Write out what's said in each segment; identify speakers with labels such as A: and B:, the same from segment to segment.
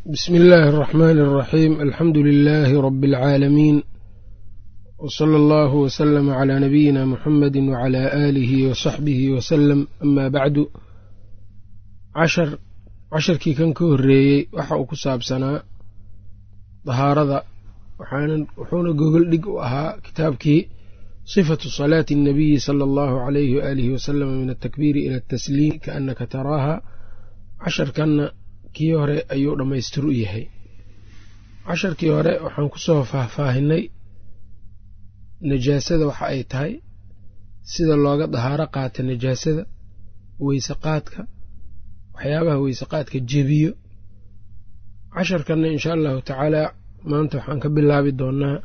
A: bsmi illaahi اraxmaani اraxiim alxamdu lilaahi rabi اlcaalamiin wsala allahu wslama calaa nabiyina muxamadi wacalaa aalihi wasaxbihi wasalam ama bacdu cashar casharkii kan ka horreeyey waxa uu ku saabsanaa dahaarada wuxuuna gogol dhig u ahaa kitaabkii sifatu salaati اnnabiyi sala allahu alayhi waaalihi wasalama min altakbiiri ila atasliim kaannaka taraaha casharkanna kii hore ayuu dhammaystir u yahay casharkii hore waxaan ku soo faahfaahinay najaasada waxa ay tahay sida looga dahaaro qaata najaasada weyse qaadka waxyaabaha weyse qaadka jebiyo casharkanna inshaa allahu tacaalaa maanta waxaan ka bilaabi doonaa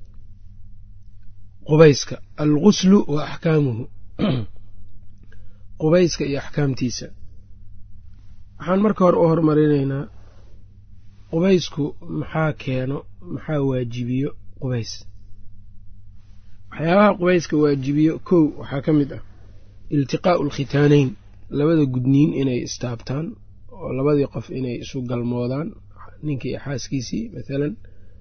A: qubayska alguslu wa axkaamuhu qubayska iyo axkaamtiisa waxaan marka hore u hormarinaynaa qubaysku maxaa keeno maxaa waajibiyo qubays waxyaabaha qubayska waajibiyo kow waxaa ka mid ah iltiqaa'u alkhitaaneyn labada gudniin inay istaabtaan oo labadii qof inay isu galmoodaan ninkii iyo xaaskiisii mathalan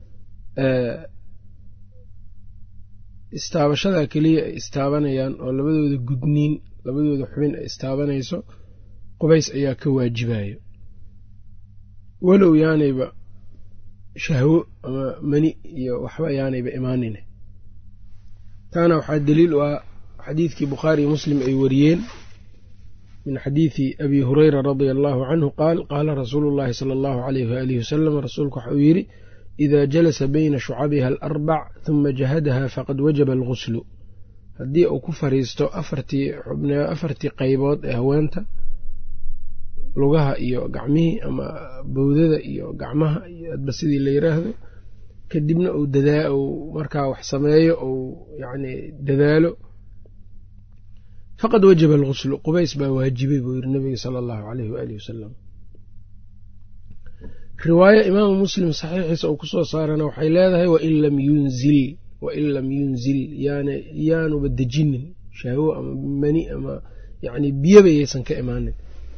A: istaabashadaa keliya ay istaabanayaan oo labadooda gudniin labadooda xubin ay istaabanayso qubays ayaa ka waajibayo walow yaanayba shahwo ama mani iyo waxba yaanayba imaanine taana waxaa daliil u ah xadiidkii bukhaariyo muslim ay wariyeen min xadiidi abi hureyra radia allahu canhu qaal qaala rasuulu llahi sala allahu alayh waalihi wasalam rasuulku waxa uu yidhi idaa jalasa bayna shucabiha alarbac huma jahadaha faqad wajaba alguslu haddii uu ku fariisto afartii afartii qaybood ee haweenta lugaha iyo gacmihii ama bowdada iyo gacmaha iyo adba sidii la yiraahdo kadibna uu dadaa uu markaa wax sameeyo uu yacni dadaalo faqad wajaba alguslu qubays baa waajibay buu yiri nabiga sala allahu aleyh waalihi wasalam riwaayo imaamu muslim saxiixiisa uu kusoo saarana waxay leedahay wain lam yunzil wain lam yunzil yaana yaanuba dejinin shahwo ama mani ama yacni biyaba yaysan ka imaanin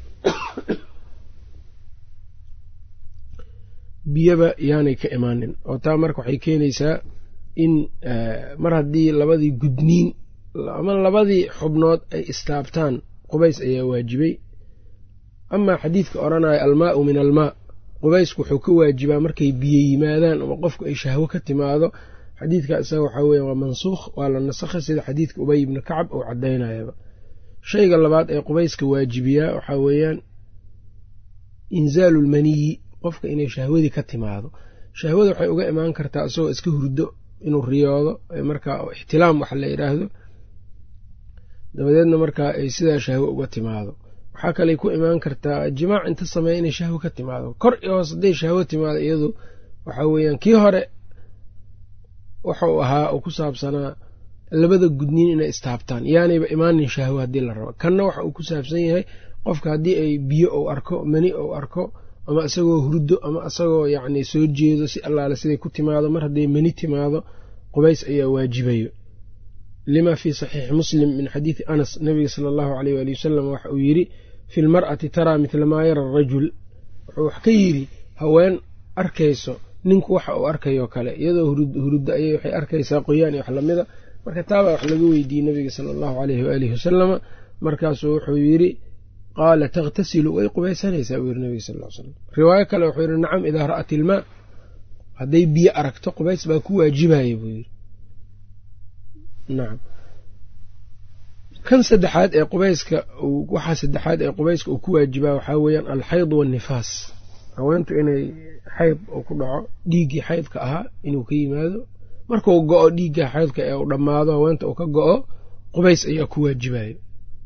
A: biyaba yaanay ka imaanin oo taa marka waxay keenaysaa in mar haddii labadii gudniin ama labadii xubnood ay istaabtaan qubays ayaa waajibay amaa xadiidka odhanaya almaau min almaa qubaysku wuxuu ka waajibaa markay biyo yimaadaan ama qofku ay shahwo ka timaado xadiidka isaga waxaa weya waa mansuukh waa la nasakhay sida xadiidka ubay ibni kacab uu caddaynayaba shayga labaad ee qubayska waajibiyaa waxaa weeyaan inzaalu lmaniyi qofka inay shahwadii ka timaado shahwada waxay uga imaan kartaa isagoo iska hurdo inuu riyoodo markaa ixtilaam waxa la yidhaahdo dabadeedna markaa ay sidaa shahwo uga timaado waxaa kaley ku imaan kartaa jimaac inta sameeya inay shahwo ka timaado kor iyo hoos hadday shahwo timaado iyadu waxaa weeyaan kii hore wuxuu ahaa oo ku saabsanaa labada gudniin inay istaabtaan yaanayba imaanin shahwo haddii la rabo kanna waxa uu ku saabsan yahay qofka haddii ay biyo ou arko mani ou arko ama isagoo hurdo ama isagoo yacni soo jeedo si allaale siday ku timaado mar hadday mani timaado qubays ayaa waajibayo lima fii saxiixi muslim min xadiidi anas nabiga sala allahu aleyh waali wasalam waxa uu yidhi fi lmar'ati taraa midla maa yara arajul wuxuu wax ka yidhi haween arkayso ninku waxa uu arkayoo kale iyadoo huruddo ayay waxay arkaysaa qoyaan iyo wax lamida marka taabaa wax laga weydiiyey nabiga sala allahu aleyhi waalihi wasalama markaasuu wuxuu yidhi qaala takhtasilu way qubaysanaysaa buu yiri nabiga sal l slam riwaayo kale wuxuu yidhi nacam idaa ra'at ilmaa hadday biyo aragto qubays baa ku waajibaya buu yidhi nacam kan saddexaad ee qubayska waxaa saddexaad ee qubayska uu ku waajibaa waxaa weeyaan alxayd waannifaas haweentu inay xayd uu ku dhaco dhiiggii xaydka ahaa inuu ka yimaado markuu go-o dhiigga xaydka ee uu dhammaado haweenta uu ka go-o qubays ayaa ku waajibayo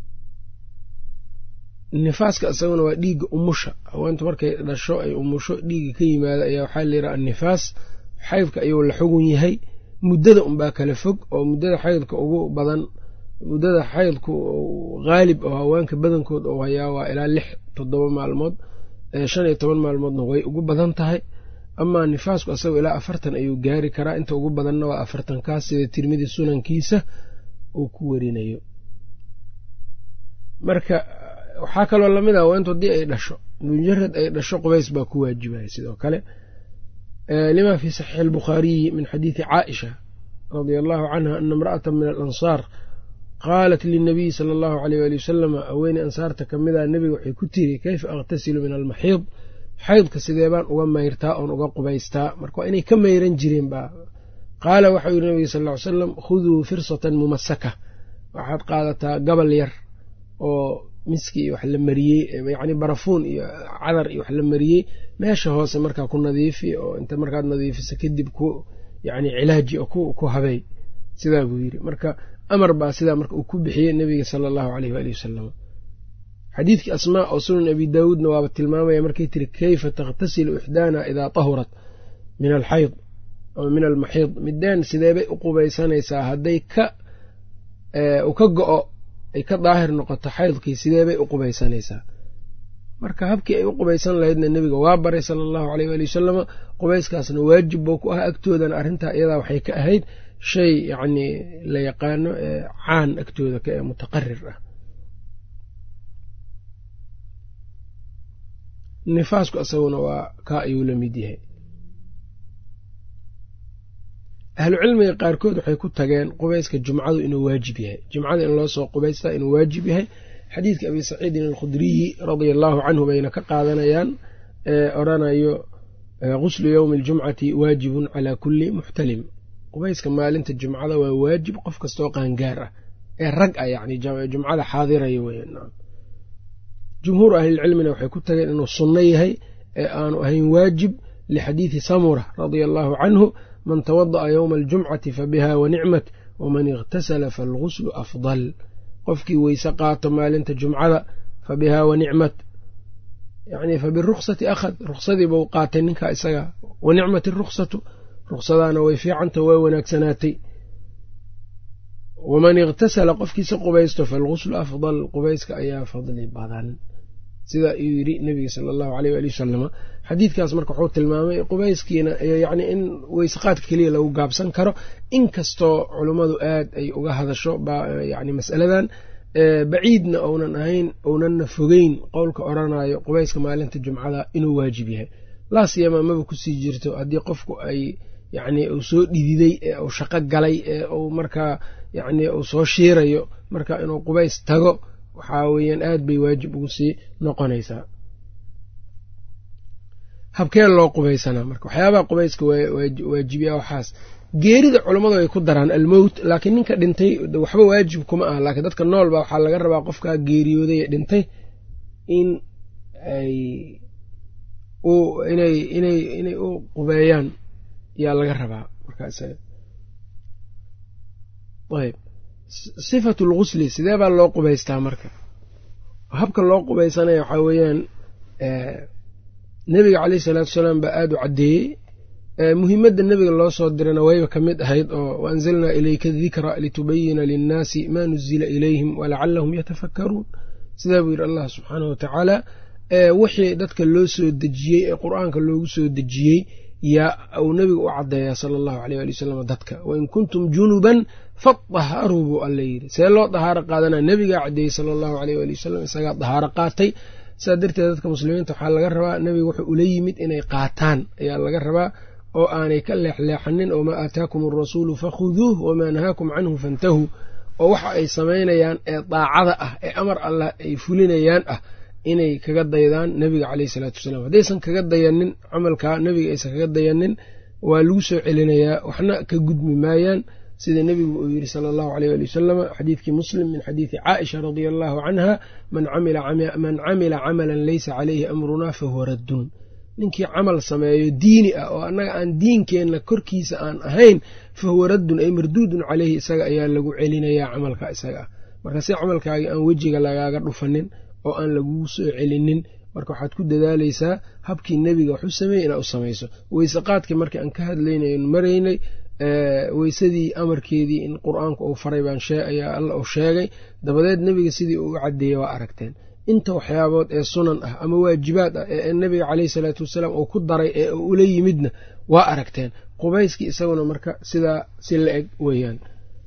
A: nifaaska isaguna waa dhiigga umusha haweentu markay dhasho ay umusho dhiigga ka yimaado ayaa waxaa layidhaha annifaas xaydka ayuu la xugun yahay muddada unbaa kala fog oo muddada xaydka ugu badan muddada xaydku haalib oo haweenka badankood uu hayaa waa ilaa lix toddoba maalmood shan iyo toban maalmoodna way ugu badan tahay amaa nifaasku isagoo ilaa afartan ayuu gaari karaa inta ugu badanna waa afartankaas sida tirmidi sunankiisa uu ku werinayo marka waxaa kaloo lamid ah haweentu haddii ay dhasho mujarad ay dhasho qubays baa ku waajibaya sidoo kale lima fi saxiixi albukhaariyi min xadiidi caaisha radia allahu canha ana imra'ata min alansaar qaalat linabiyi sala allahu aleyh waali wasalama haweeney ansaarta ka mida nebiga waxay ku tiri kayfa akhtasilu min almaxiid xaydka sidee baan uga mayrtaa oon uga qubaystaa marka waa inay ka mayran jireen baa qaala waxau yihi nabiga sal ly salam khuduu firsatan mumasaka waxaad qaadataa gabal yar oo miski iyo wax la mariyey yacni barafuun iyo cadar iyo wax la mariyey meesha hoose markaa ku nadiifi oo inta markaad nadiifiso kadib ku yacni cilaaji oo ku habey sidaa buu yidhi marka amar baa sidaa marka uu ku bixiyey nebiga sala allahu aleyh waali wasalam xadiidkii asmaa oo sunan abi daawuudna waaba tilmaamaya markay tiri kayfa takhtasilu ixdaana idaa tahurat min alxayd ama min almaxiid mideen sideebay u qubaysanaysaa hadday ka u ka go-o ay ka daahir noqoto xaydkii sideebay u qubaysanaysaa marka habkii ay u qubaysan lahaydna nebiga waa baray sala allahu aleyh waali wasalama qubayskaasna waajib buu ku ah agtoodana arrintaa iyadaa waxay ka ahayd shay yacnii la yaqaano ee caan agtooda ka ee mutaqarir ah nifaasku isaguna waa kaa ayuu la mid yahay ahlucilmiga qaarkood waxay ku tageen qubayska jumcadu inuu waajib yahay jumcada in loo soo qubaystaa inuu waajib yahay xadiidka abi saciidin alkhudriyi radia allaahu canhu bayna ka qaadanayaan ee odhanayo guslu yowmi aljumcati waajibun calaa kulli muxtalim qubayska maalinta jumcada waa waajib qof kastoo qaangaar ah ee rag ah yacni jumcada xaadiraya weyan jumhuur ahlilcilmina waxay ku tageen inuu sunno yahay ee aanu ahayn waajib lixadiidi samura radia allaahu canhu man tawada'a yowma aljumcati fabiha wanicmat waman ikhtasala faalguslu afdal qofkii weyse qaato maalinta jumcada fa bihaa wanicmat yani fa biruksati akhad ruksadii buu qaatay ninkaa isaga wanicmat iruksatu ruksadaana way fiicanta waa wanaagsanaatay waman ikhtasala qofkiisa qubaysto faalguslu afdal qubayska ayaa fadli badan sida uu yidhi nebiga sala allahu aleyh waali wasalama xadiidkaas marka wuxuu tilmaamay qubayskiina yacni in weysaqaadka keliya lagu gaabsan karo inkastoo culummadu aad ay uga hadasho yani masaladan baciidna ounan ahayn ounanna fogeyn qowlka odrhanayo qubayska maalinta jumcada inuu waajib yahay laasiyama maba kusii jirto haddii qofku ay yacni uu soo dhididay ee uu shaqo galay ee uu markaa yacni uu soo shiirayo marka inuu qubays tago waxaa weeyaan aad bay waajib ugu sii noqonaysaa habkeen loo qubaysanaa marka waxyaabaha qubayska waajibiya waxaas geerida culammadu ay ku daraan almowt laakiin ninka dhintay waxba waajib kuma ah laakiin dadka nool baa waxaa laga rabaa qofkaa geeriyooday ee dhintay in ay inay inay inay u qubeeyaan yaa laga rabaa markaas ayb sifatu lgusli sidee baa loo qubaystaa marka habka loo qubaysanaya waxaa weeyaan nebiga caleyh isalaatu wasalaam baa aada u caddeeyey muhimadda nebiga loo soo dirana wayba ka mid ahayd oo waanzalnaa ilayka dikra litubayina linnaasi maa nuzila ilayhim walacallahum yatafakkaruun sidaa buu yidhi allah subxaanahu watacaala wixii dadka loo soo dejiyey ee qur-aanka loogu soo dejiyey yaa uu nebiga u caddeeyaa sala allahu aleyh ali wasalam dadka wain kuntum junuban fadaharuu buu alla yidhi see loo dahaaro qaadanaa nebigaa caddeeyey sala allahu aleyh ali wasalam isagaa dahaaro qaatay saa darteed dadka muslimiinta waxaa laga rabaa nebiga wuxuu ula yimid inay qaataan ayaa laga rabaa oo aanay ka leexleexanin oo maa aataakum alrasuulu fakhuduuh wamaa nahaakum canhu fantahuu oo waxa ay samaynayaan ee daacada ah ee amar allah ay fulinayaan ah inay kaga daydaan nebiga caleyhi salaatu wasalaam haddaysan kaga dayanin camalkaa nebiga aysan kaga dayanin waa lagu soo celinayaa waxna ka gudmi maayaan sida nebigu uu yidhi sala allahu aleyh ali wasalama xadiidkii muslim min xadiidi caaisha radia allahu canha man camila camalan leysa caleyhi amrunaa fahuwa raddun ninkii camal sameeyo diini ah oo annaga aan diinkeenna korkiisa aan ahayn fahuwa raddun ay marduudun caleyhi isaga ayaa lagu celinayaa camalka isaga ah marka si camalkaagii aan wejiga lagaaga dhufanin oo aan lagugu soo celinin marka waxaad ku dadaalaysaa habkii nebiga wax u sameeyey inaad u samayso weyse qaadkii markii aan ka hadlaynaynu maraynay weysadii amarkeedii in qur-aanku uu faray baan ayaa alla uu sheegay dabadeed nebiga sidii uu u caddeeyey waa aragteen inta waxyaabood ee sunan ah ama waajibaad ah ee nebiga caleyhi salaatu wasalaam uu ku daray ee ula yimidna waa aragteen qubayskii isaguna marka sidaa si la eg weeyaan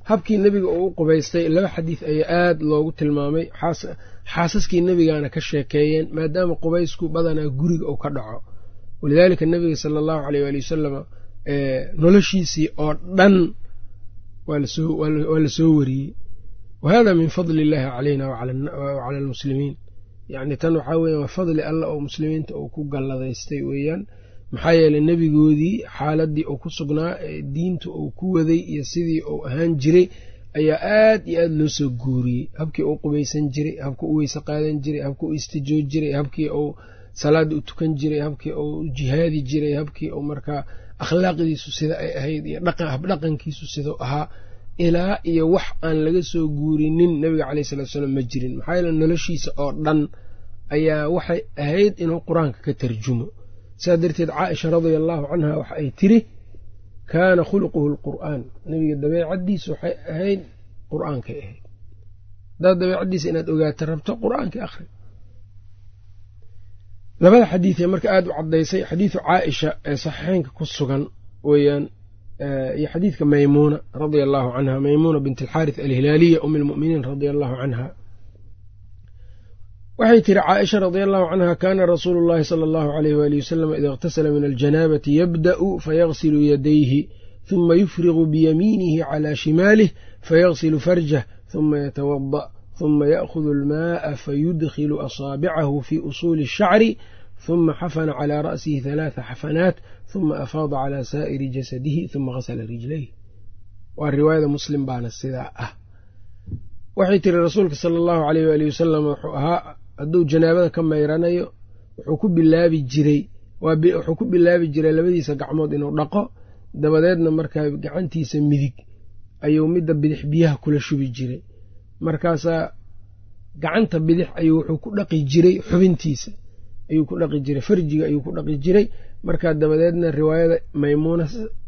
A: habkii nebiga uu u qubaystay laba xadiid ayaa aada loogu tilmaamay xaasaskii nebigaana ka sheekeeyeen maadaama qubaysku badanaa guriga uu ka dhaco walidaalika nebiga sala allahu aleyh waali wasalama noloshiisii oo dhan waa la soo wariyey wa hada min fadli illaahi calayna wacala almuslimiin yacni tan waxaa weya waa fadli allah oo muslimiinta uu ku galladaystay weeyaan maxaa yeeley nebigoodii xaaladii uu ku sugnaa ee diinta uu ku waday iyo sidii uu ahaan jiray ayaa aad iyo aad loo soo guuriyey habkii uu qubaysan jiray habkii u weyse qaadan jiray habkii u istijoo jiray habkii uu salaada u tukan jiray habkii uu jihaadi jiray habkii uu markaa akhlaaqdiisu sida ay ahayd iyo habdhaqankiisu sidau ahaa ilaa iyo wax aan laga soo guurinin nebiga caleyh salatu salaam ma jirin maxaa yeele noloshiisa oo dhan ayaa waxay ahayd inuu qur-aanka ka tarjumo saa darteed caaisha radia allaahu canha waxa ay tiri kaana khuluquhu alqur'aan nebiga dabeecaddiisa waxay ahayd qur-aankay ahayd haddaad dabeecaddiisa inaad ogaata rabto qur-aankii akhri labada xadiidee marka aada u caddaysay xadiidu caaisha ee saxiixeynka ku sugan weeyaan iyo xadiidka maymuuna radia allaahu canha maymuuna bint alxaarith alhilaaliya um almu'miniin radia allaahu canha waxay tiri caaisha radia allahu canha kaana rasuulu llahi sala allahu alayh waali wasalam ida اqtasala min aljanaabati yabda'u fayagsilu yadayhi huma yufrigu biyamiinihi calى shimaalih fayagsilu farjah huma yatawada huma ya'hudu almaءa fayudkhilu asaabicahu fi usuuli الshacri huma xafana calى ra'sihi halaatha xafanaat huma afaada calى saa'iri jasadihi huma gasla rijlayh waa riwaayada muslim baana sidaa ah waxay tiri rasuulka sala allahu aleyh waali wasalam wuxuu ahaa hadduu janaabada ka mayranayo wuxuu ku bilaabi jiray wuxuu ku bilaabi jiray labadiisa gacmood inuu dhaqo dabadeedna markaa gacantiisa midig ayuu midda bidix biyaha kula shubi jiray markaasaa gacanta bidix ayuu wuxuu ku dhaqi jiray xubintiisa ayuu ku dhaqi jiray farjiga ayuu ku dhaqi jiray markaa dabadeedna riwaayada maymuuna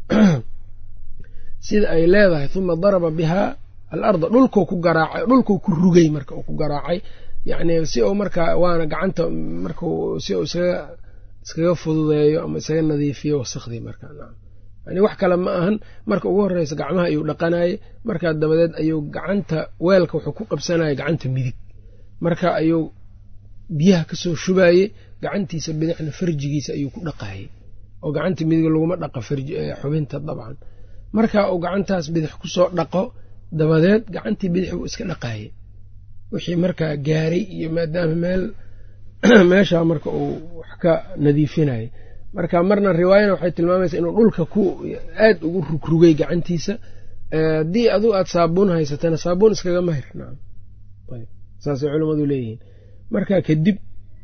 A: sida ay leedahay huma daraba bihaa alarda dhulkuu ku garaacay dhulkuu ku rugay marka uu ku garaacay yacni si uu markaa waana gacanta markuu si uu isaga iskaga fududeeyo ama isaga nadiifiyo wasakhdii markaa nacam yani wax kale ma ahan marka ugu horreysa gacmaha ayuu dhaqanayay markaa dabadeed ayuu gacanta weelka wuxuu ku qabsanayay gacanta midig marka ayuu biyaha kasoo shubayey gacantiisa bidixna farjigiisa ayuu ku dhaqayay oo gacanta midig laguma dhaqa xubinta dabcan marka uu gacantaas bidix kusoo dhaqo dabadeed gacantii bidix buu iska dhaqaayay wixii markaa gaaray iyo maadaama meel meeshaa marka uu wax ka nadiifinayay marka marna riwaayana waxay tilmaamaysaa inuu dhulka ku aad ugu rugrugay gacantiisa haddii adu aad saabuun haysatana saabuun iskaga mahir nacam saasay culammadu leeyihiin marka kadib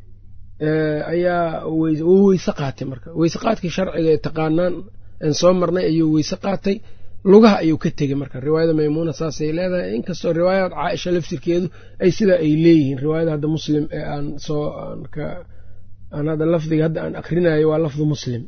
A: ayaa wuu weyse qaatay marka weyse qaadkii sharciga ee taqaanaan aan soo marnay ayuu weyse qaatay lugaha ayuu ka tegey marka riwaayada maymuuna saasay leedahay inkastoo riwaayad caaisha laftirkeedu ay sidaa ay leeyihiin riwaayada hadda muslim ee aan soo aan hadda lafdiga hadda aan akrinayo waa lafdu muslim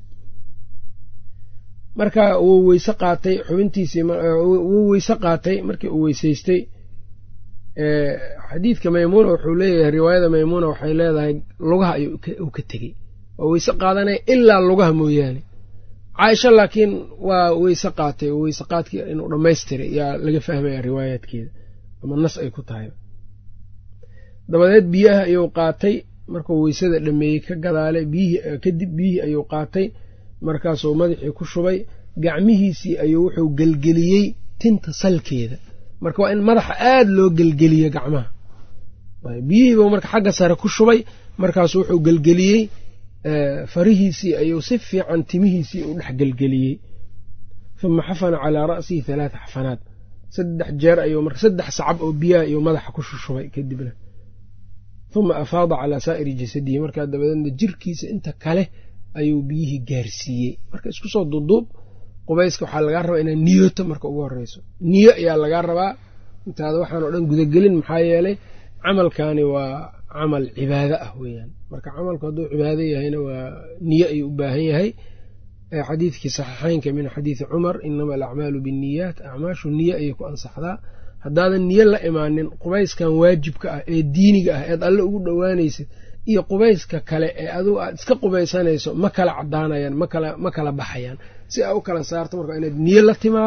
A: marka wuu weyse qaatay xubintiisii wuu weyse qaatay markii uu weyseystay xadiidka maymuuna wuxuu leeyahay riwaayada maymuuna waxay leedahay lugaha ayuu ka tegey waa weyse qaadanaya ilaa lugaha mooyaane caaisha laakiin waa weyse qaatay oo weyse qaadkii inuu dhammaystiray yaa laga fahmaya riwaayaadkeeda ama nas ay ku tahay dabadeed biyaha ayuu qaatay markuu weysada dhameeyey ka gadaalay biyihii kadib biyihii ayuu qaatay markaasuu madaxii ku shubay gacmihiisii ayuu wuxuu gelgeliyey tinta salkeeda marka waa in madaxa aada loo gelgeliyo gacmaha biyihiibuu marka xagga sare ku shubay markaasu wuxuu gelgeliyey farihiisii ayuu si fiican timihiisii u dhex gelgeliyey uma xafana calaa ra'sihi halaata xafanaat saddex jeer ayuu marka saddex sacab oo biyaha ayuu madaxa ku shushubay kadibna uma afaada calaa saa'iri jasadihi markaa dabadeedna jirkiisa inta kale ayuu biyihii gaarsiiyey marka isku soo duuduub qubayska waxaa lagaa rabaa inaad niyoto marka ugu horeyso niyo ayaa lagaa rabaa intaada waxaan oo dhan gudagelin maxaa yeelay camalkani waa camal cibaado ah weeyaan marka camalku hadduu cibaado yahayna waa niyo ayuu u baahan yahay xadiidkii saxiixeynka min xadiidi cumar inama alacmaalu binniyaat acmaashu niyo ayay ku ansaxdaa haddaadan niyo la imaanin qubayskan waajibka ah ee diiniga ah eed alle ugu dhowaanaysid iyo qubayska kale ee adugu aad iska qubaysanayso ma kala cadaanayaan ma kala baxayaan si aa u kala saarto marka inaad niyo la timaado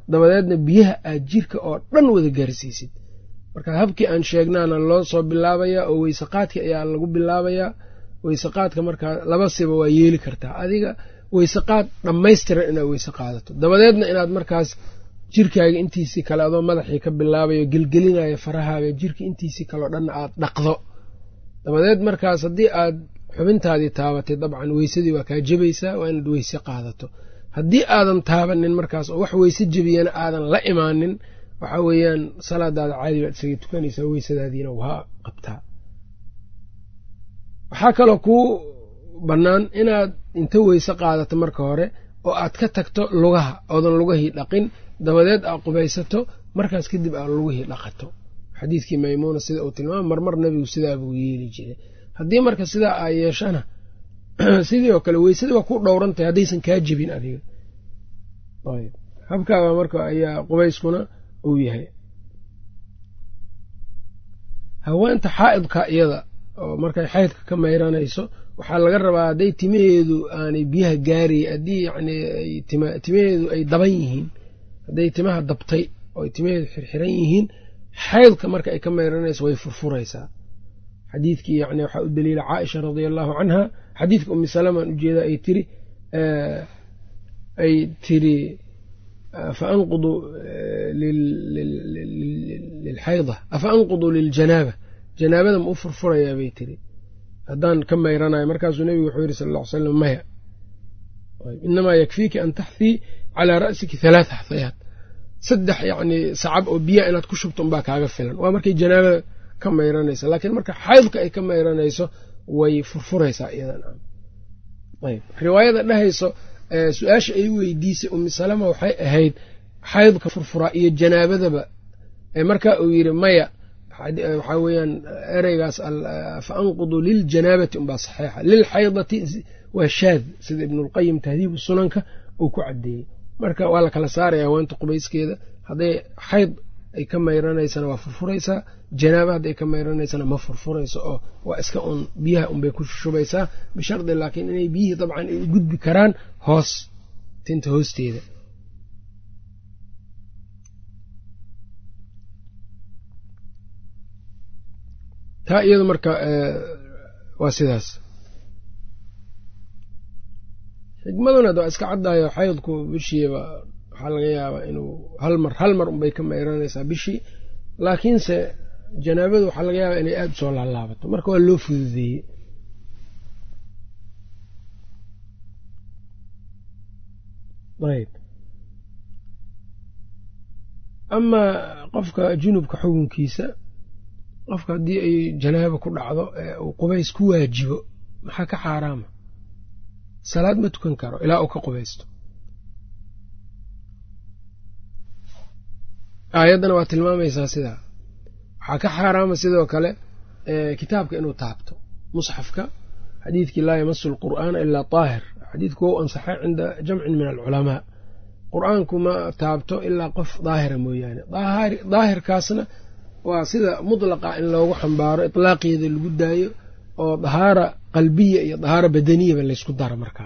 A: dabadeedna biyaha aad jirka oo dhan wada gaarsiisid marka habkii aan sheegnaana loo soo bilaabayaa oo weyseqaadka ayaa lagu bilaabayaa weyseqaadka markaa laba siba waa yeeli kartaa adiga weyseqaad dhammaystiran inaad weyse qaadato dabadeedna inaad markaas jirkaaga intiisii kale adoo madaxii ka bilaabayo gelgelinaya farahaaga jirka intiisii kaleo dhanna aad dhaqdo dabadeed markaas haddii aad xubintaadii taabatay dabcan weysadii waa kaa jebaysaa waa inaad weyse qaadato haddii aadan taabanin markaas oo wax weyse jebiyana aadan la imaanin waxaa weeyaan salaadaada caadi baad isaga tukanaysaa weysadaadiina waa qabtaa waxaa kaloo kuu bannaan inaad inta weyse qaadato marka hore oo aad ka tagto lugaha oodan lugahii dhaqin dabadeed aad qubaysato markaas kadib aad lugihii dhaqato xadiidkii maymuuna sida uu tilmaama marmar nebigu sidaa buu yeeli jiray haddii marka sidaa aa yeeshana sidii oo kale weysadii waa ku dhowrantahay haddaysan kaa jebin adiga ayb habkaabaa marka ayaa qubayskuna uu yahay haweenta xaa'idka iyada oo markay xaydka ka mayranayso waxaa laga rabaa hadday timaheedu aanay biyaha gaaraya haddii yacni timaheedu ay daban yihiin hadday timaha dabtay oo timaheedu xirxiran yihiin xaydka marka ay ka mayranayso way furfuraysaa xadiidkii yani waxaa u daliila caaisha radia allahu canha xadiidka umi salamaan ujeeda ay tiri ay tiri faanqudu lilxayda afa anqudu liljanaaba janaabada ma u furfurayaa bay tiri haddaan ka mayranayo markaasuu nebigu wuxuu yidhi sal ll ly slam maya inamaa yakfiiki an taxthii calaa ra'siki halaatha xahayaat saddex yacni sacab oo biyaha inaad ku shubto unbaa kaaga filan waa markay janaabada ka mayranaysa laakiin marka xaydka ay ka mayranayso way furfuraysaa iyadan ayb riwaayada dhehayso su-aasha ay weydiisay umi salama waxay ahayd xaydka furfuraa iyo janaabadaba marka uu yidhi maya waxaa weeyaan ereygaas fa anqudu liljanaabati unbaa saxiixa lilxaydati waa shaad sida ibnulqayim tahdiibu sunanka uu ku caddeeyey marka waa la kala saaraya haweenta qubayskeeda hadday xayd ay ka mayranaysana waa furfuraysaa janaaba hadday ka mayranaysana ma furfurayso oo waa iska un biyaha unbay ku shubaysaa bishardi laakiin inay biyihii dabcan ay gudbi karaan hoos tinta hoosteeda taa iyadu marka waa sidaas xikmaduna waa iska caddaayo xaydku bishiiba waxaa laga yaabaa inuu hal mar hal mar unbay ka mayranaysaa bishii laakiinse janaabadu waxaa laga yaabaa inay aada usoo laalaabato marka waa loo fududeeyey ayb amaa qofka junubka xukunkiisa qofka haddii ay janaabo ku dhacdo ee uu qubays ku waajibo maxaa ka xaaraama salaad ma tukan karo ilaa uu ka qubaysto aayaddana waa tilmaamaysaa sidaa waxaa ka xaaraama sidoo kale kitaabka inuu taabto musxafka xadiidkii laa yamasu alqur'aana ilaa daahir xadiidku wou ansaxay cinda jamcin min alculamaa qur'aanku ma taabto ilaa qof daahira mooyaane daahirkaasna waa sida mutlaqa in loogu xambaaro itlaaqeeda lagu daayo oo dahaara qalbiya iyo dahaara badaniyaba laysku daro markaa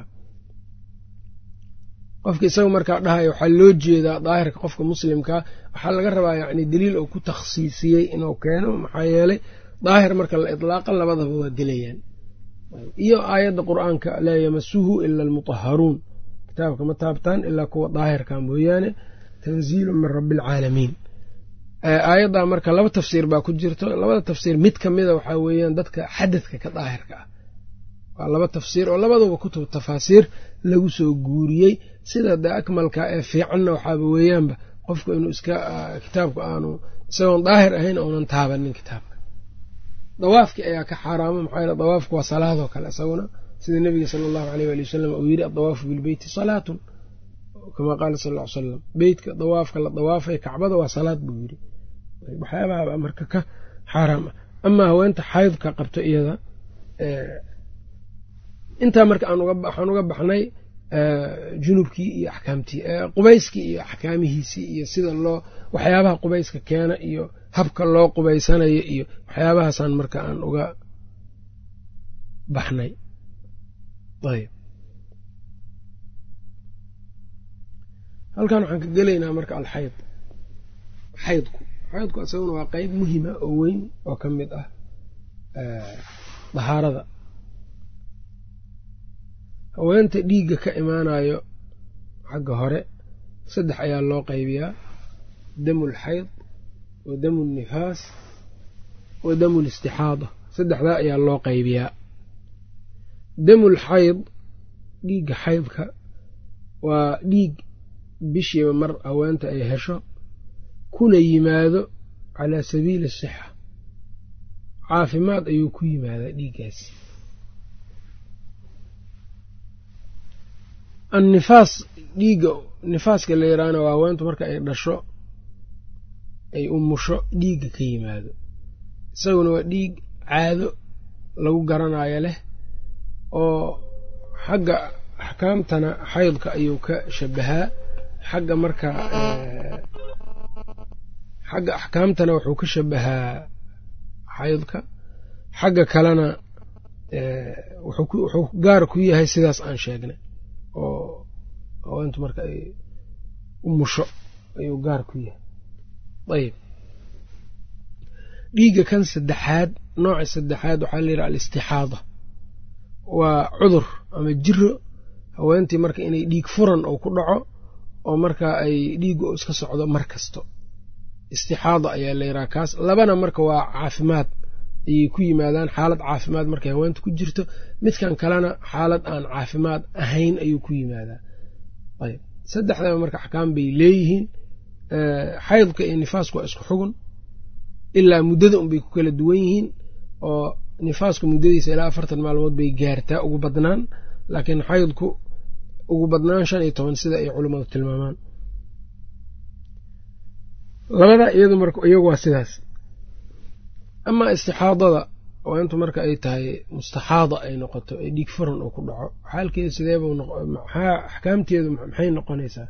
A: qofka isaga markaa dhahaya waxaa loo jeedaa daahirka qofka muslimkaa waxaa laga rabaa yacni daliil oo ku takhsiisiyey inuu keeno maxaa yeelay daahir marka la itlaaqa labadaba waa gelayaan iyo aayadda qur'aanka laa yamasuhu ila almutaharuun kitaabka ma taabtaan ilaa kuwa daahirka mooyaane tanziilu min rabbi alcaalamiin aayaddaa marka laba tafsiir baa ku jirto labada tafsiir mid ka mida waxaa weeyaan dadka xadadka ka daahirka ah waa laba tafsiir oo labaduba kutub tafaasiir lagu soo guuriyey sida de akmalka ee fiicanna waxaaba weeyaanba qofku inuu iska kitaabku aanu isagoon daahir ahayn ounan taabanin kitaabka dawaafki ayaa ka xaaraama maxaa yeele dawaafku waa salaadoo kale isaguna sida nebiga sala allahu aleyh waali wasalam uu yidhi addawaafu bilbeyti salaatun kamaa qaala sal ll ly salam beytka dawaafka la dawaafay kacbada waa salaad buu yidhi waxyaabaha marka ka xaaraam ah amaa haweenta xaydka qabto iyada intaa marka waxaan uga baxnay junubkii iyo axkaamtii qubayskii iyo axkaamihiisii iyo sida loo waxyaabaha qubayska keena iyo habka loo qubaysanayo iyo waxyaabahaasaan marka aan uga baxnay ayb halkan waxaan ka gelaynaa marka alxayd xaydku xaydku isaguna waa qeyb muhima oo weyn oo ka mid ah dahaarada haweenta dhiigga ka imaanayo xagga hore saddex ayaa loo qaybiyaa damu lxayd wa damu lnifaas wa damu listixaada saddexdaa ayaa loo qaybiyaa damul xayd dhiigga xaydka waa dhiig bishiiba mar haweenta ay hesho kuna yimaado calaa sabiili sixa caafimaad ayuu ku yimaadaa dhiiggaasi annifaas dhiigga nifaaska la yidhaahna waa haweentu marka ay dhasho ay umusho dhiigga ka yimaado isaguna waa dhiig caado lagu garanayo leh oo xagga axkaamtana xaydka ayuu ka shabahaa xagga marka xagga axkaamtana wuxuu ka shabahaa xaydka xagga kalena wuxuu gaar ku yahay sidaas aan sheegnay oo haweentu marka ay umusho ayuu gaar ku yahay ayib dhiigga kan saddexaad nooca saddexaad waxaa la yidhaha alistixaada waa cudur ama jiro haweentii marka inay dhiig furan oo ku dhaco oo marka ay dhiiggu iska socdo mar kasto istixaada ayaa la yidhaha kaas labana marka waa caafimaad ayay ku yimaadaan xaalad caafimaad markay haweenta ku jirto midkan kalena xaalad aan caafimaad ahayn ayuu ku yimaadaa ayb saddexdaba marka axkaam bay leeyihiin xaydka iyo nifaasku waa isku xugun ilaa muddada unbay ku kala duwan yihiin oo nifaasku muddadiisa ilaa afartan maalmood bay gaartaa ugu badnaan laakiin xaydku ugu badnaan shan iyo toban sida ay culummadu tilmaamaan labada iyadu marka iyagu waa sidaas amaa istixaadada oo intu marka ay tahay mustaxaada ay noqoto ee dhiig furan uu ku dhaco xaalkeedu sideeba maxaa axkaamteedu maxay noqonaysaa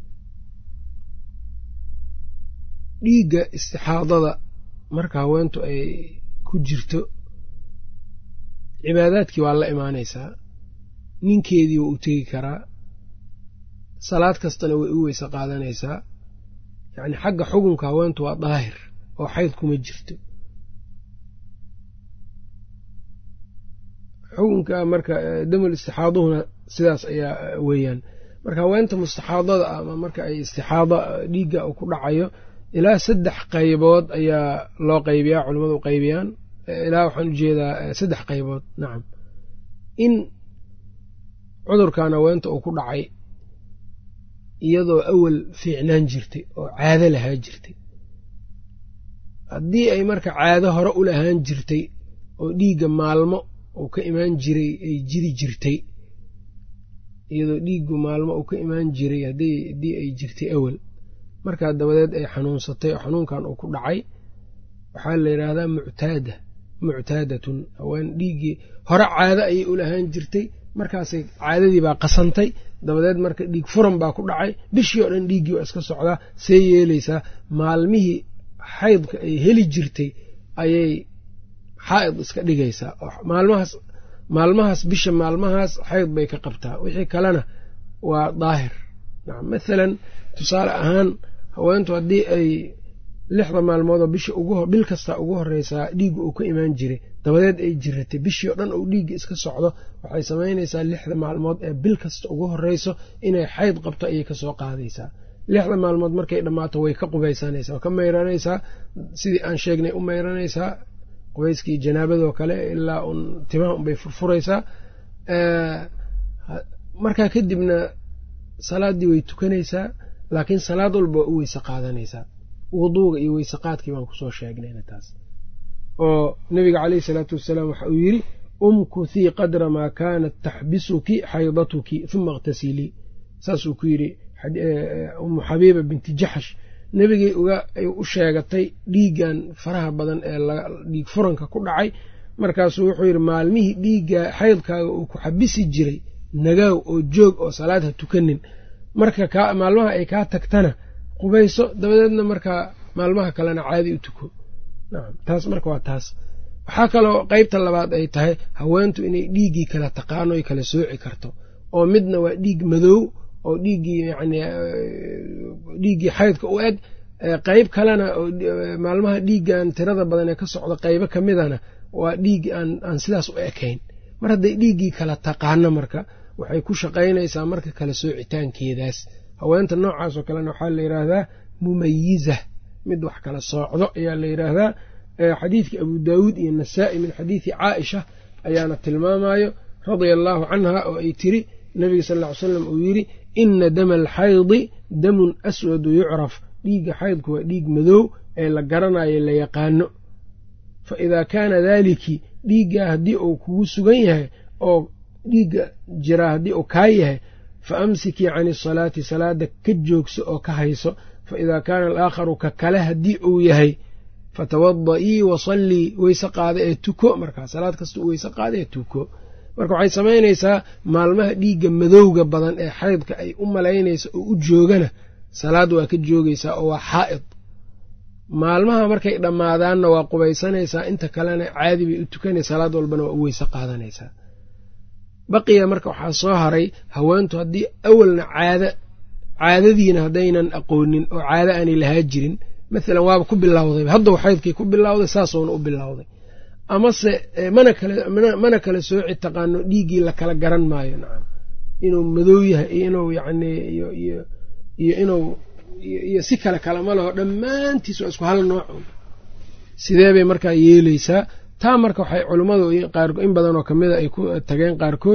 A: dhiigga istixaadada marka haweentu ay ku jirto cibaadaadkii waa la imaanaysaa ninkeedii waa u tegi karaa salaad kastana way u weyse qaadanaysaa yacni xagga xukunka haweentu waa daahir oo xayd kuma jirto xukunka marka damul istixaaduhuna sidaas ayaa weeyaan marka haweenta mustaxaadada ama marka ay istixaado dhiigga ku dhacayo ilaa saddex qaybood ayaa loo qaybiyaa culimmadu qaybiyaan ilaa waxaan ujeedaa saddex qaybood nacam in cudurkan haweenta uu ku dhacay iyadoo awal fiicnaan jirtay oo caado lahaa jirtay haddii ay marka caado hore u lahaan jirtay oo dhiigga maalmo uu ka imaan jiray ay jiri jirtay iyadoo dhiiggu maalmo uu ka imaan jiray haddii ay jirtay awal markaa dabadeed ay xanuunsatay oo xanuunkan uu ku dhacay waxaa la yidhaahdaa muctaada muctaadatun haween dhiiggii hore caado ayay u lahaan jirtay markaasay caadadii baa qasantay dabadeed marka dhiig furan baa ku dhacay bishii oo dhan dhiiggii waa iska socdaa see yeelaysaa maalmihii xaydka ay heli jirtay ayay xaa'id iska dhigaysaa maalmahaas maalmahaas bisha maalmahaas xayd bay ka qabtaa wixii kalena waa daahir nacam mathalan tusaale ahaan haweentu haddii ay lixda maalmoodoo bisha bil kasta ugu horeysaa dhiigga uu ka imaan jiray dabadeed ay jiratay bishii oo dhan uu dhiigga iska socdo waxay samaynaysaa lixda maalmood ee bil kasta ugu horeyso inay xayd qabto ayay kasoo qaadaysaa lixda maalmood markay dhammaato way ka qubaysanaysaa ka mayranaysaa sidii aan sheegnay u mayranaysaa qubayskii janaabadoo kale ilaa un timaha unbay furfuraysaa markaa kadibna salaaddii way tukanaysaa laakiin salaad walba waa u weyse qaadanaysaa wuduuga iyo weyse qaadkii baan kusoo sheegnayna taas oo nabiga caleyhi salaatu wasalaam waxa uu yidhi umkuthii qadra maa kaanat taxbisuki xaydatuki uma iqtasilii saasuu ku yidhi umu xabiiba binti jaxsh nebigay u sheegatay dhiiggan faraha badan ee dhiig furanka ku dhacay markaasuu wuxuu yidhi maalmihii dhiigga xaydkaaga uu ku xabisi jiray nagaaw oo joog oo salaad ha tukanin marka maalmaha ay kaa tagtana qubayso dabadeedna markaa maalmaha kalena caadi u tuko nacam taas marka waa taas waxaa kaloo qeybta labaad ay tahay haweentu inay dhiiggii kala taqaano ay kala sooci karto oo midna waa dhiig madow oo dhiiggii yacni dhiiggii xaydka u eg qeyb kalena maalmaha dhiiggan tirada badan ee ka socda qeybo ka midana waa dhiig aan aan sidaas u ekayn mar hadday dhiiggii kala taqaano marka waxay ku shaqaynaysaa marka kala soocitaankeedaas haweenta noocaas oo kalena waxaa la yidhaahdaa mumayiza mid wax kala soocdo ayaa la yidhaahdaa xadiidkii abu daawuud iyo nasaa'i min xadiidi caaisha ayaana tilmaamayo radia allaahu canha oo ay tiri nabiga sal ll ly slam uu yidhi ina dama alxaydi damun aswadu yucraf dhiigga xaydku waa dhiig madow ee la garanayo la yaqaano fa idaa kaana daaliki dhiiggaa haddii uu kugu sugan yahay oo dhiigga jiraa haddii uu kaa yahay fa amsikii cani asalaati salaada ka joogso oo ka hayso fa idaa kaana alaakharu ka kale haddii uu yahay fatawada-ii wasallii weyse qaada ee tuko markaa salaad kasta u weyse qaada ee tuko marka waxay samaynaysaa maalmaha dhiigga madowga badan ee xaydka ay u malaynaysa oo u joogana salaad waa ka joogaysaa oo waa xaa'id maalmaha markay dhammaadaanna waa qubaysanaysaa inta kalena caadi bay u tukanay salaad walbana waa u weyse qaadanaysaa baqiya marka waxaa soo haray haweentu haddii awalna caada caadadiina haddaynan aqoonin oo caado aanay lahaa jirin maalan waaba ku bilowdayba haddau xaydkii ku bilowday saasuuna u bilowday amase mana kale mana kala sooci taqaano dhiiggii la kala garan maayo nacam inuu madow yahay iyo inuu yacni iyo iyo iyo inuu iyo si kale kalama laho dhammaantiis waa isku hal nooc sidee bay markaa yeeleysaa taa marka waxay culummadu in badan oo kamida ay ku tageen qaarkood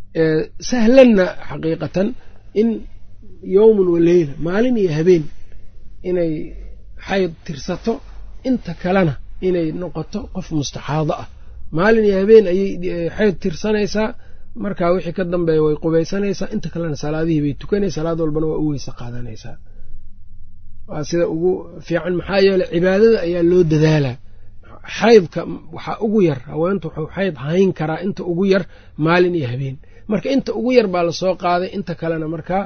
A: sahlanna xaqiiqatan in yowmun wa leyla maalin iyo habeen inay xayd tirsato inta kalena inay noqoto qof mustaxaado ah maalin iyo habeen ayay xayd tirsanaysaa markaa wixii ka dambeeya way qubaysanaysaa inta kalena salaadihii bay tukanay salaad walbana waa u weyse qaadanaysaa waa sida ugu fiican maxaa yeeley cibaadada ayaa loo dadaalaa xaydka waxaa ugu yar haweentu wuxuu xayd hayn karaa inta ugu yar maalin iyo habeen marka inta ugu yar baa lasoo qaaday inta kalena markaa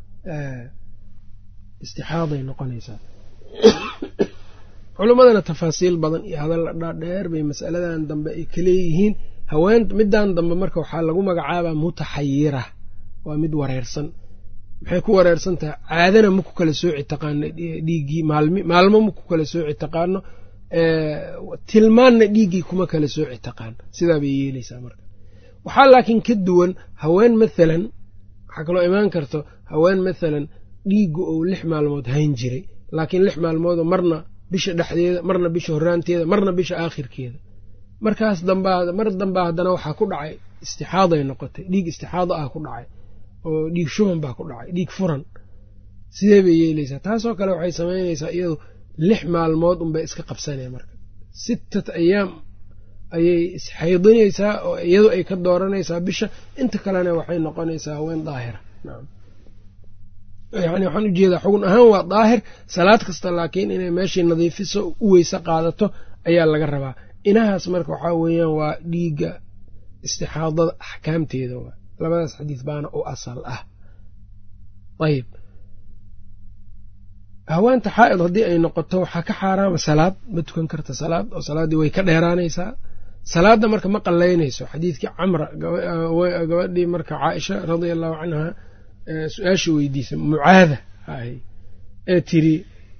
A: istixaaday noqonaysaa culimmadana tafaasiil badan iyo hadalla dhaadheer bay masaladan dambe ay ka leeyihiin haween middan dambe marka waxaa lagu magacaabaa mutaxayira waa mid wareersan maxay ku wareersan tahay caadana ma ku kala sooci taqaano dhiiggii maalmo ma ku kala sooci taqaano tilmaanna dhiiggii kuma kala sooci taqaano sidaa bay yeeleysaa marka waxaa laakiin ka duwan haween mathalan waxaa kaloo imaan karto haween mathalan dhiiggu ou lix maalmood hayn jiray laakiin lix maalmoodoo marna bisha dhexdeeda marna bisha horaanteeda marna bisha aakhirkeeda markaas dambaa mar dambaa haddana waxaa ku dhacay istixaaday noqotay dhiig istixaado ah ku dhacay oo dhiig shuban baa ku dhacay dhiig furan sidee bay yeeleysaa taasoo kale waxay samaynaysaa iyadu lix maalmood unbay iska qabsanaya marka sittat ayaam ayay isxaydinaysaa oo iyadu ay ka dooranaysaa bisha inta kalena waxay noqonaysaa haween daahira nacam yani waxaan ujeedaa xugun ahaan waa daahir salaad kasta laakiin inay meeshii nadiifiso u weyse qaadato ayaa laga rabaa inahaas marka waxaa weeyaan waa dhiigga istixaadada axkaamteeda waa labadaas xadiis baana u asal ah ayib haweenta xaa'id haddii ay noqoto waxaa ka xaaraama salaad ma tukan karta salaad oo salaaddii way ka dheeraanaysaa salaadda marka ma qallaynayso xadiidkii camra gabadhii marka caaisha radia allahu canha su-aasha weydiisa mucaada ee tiri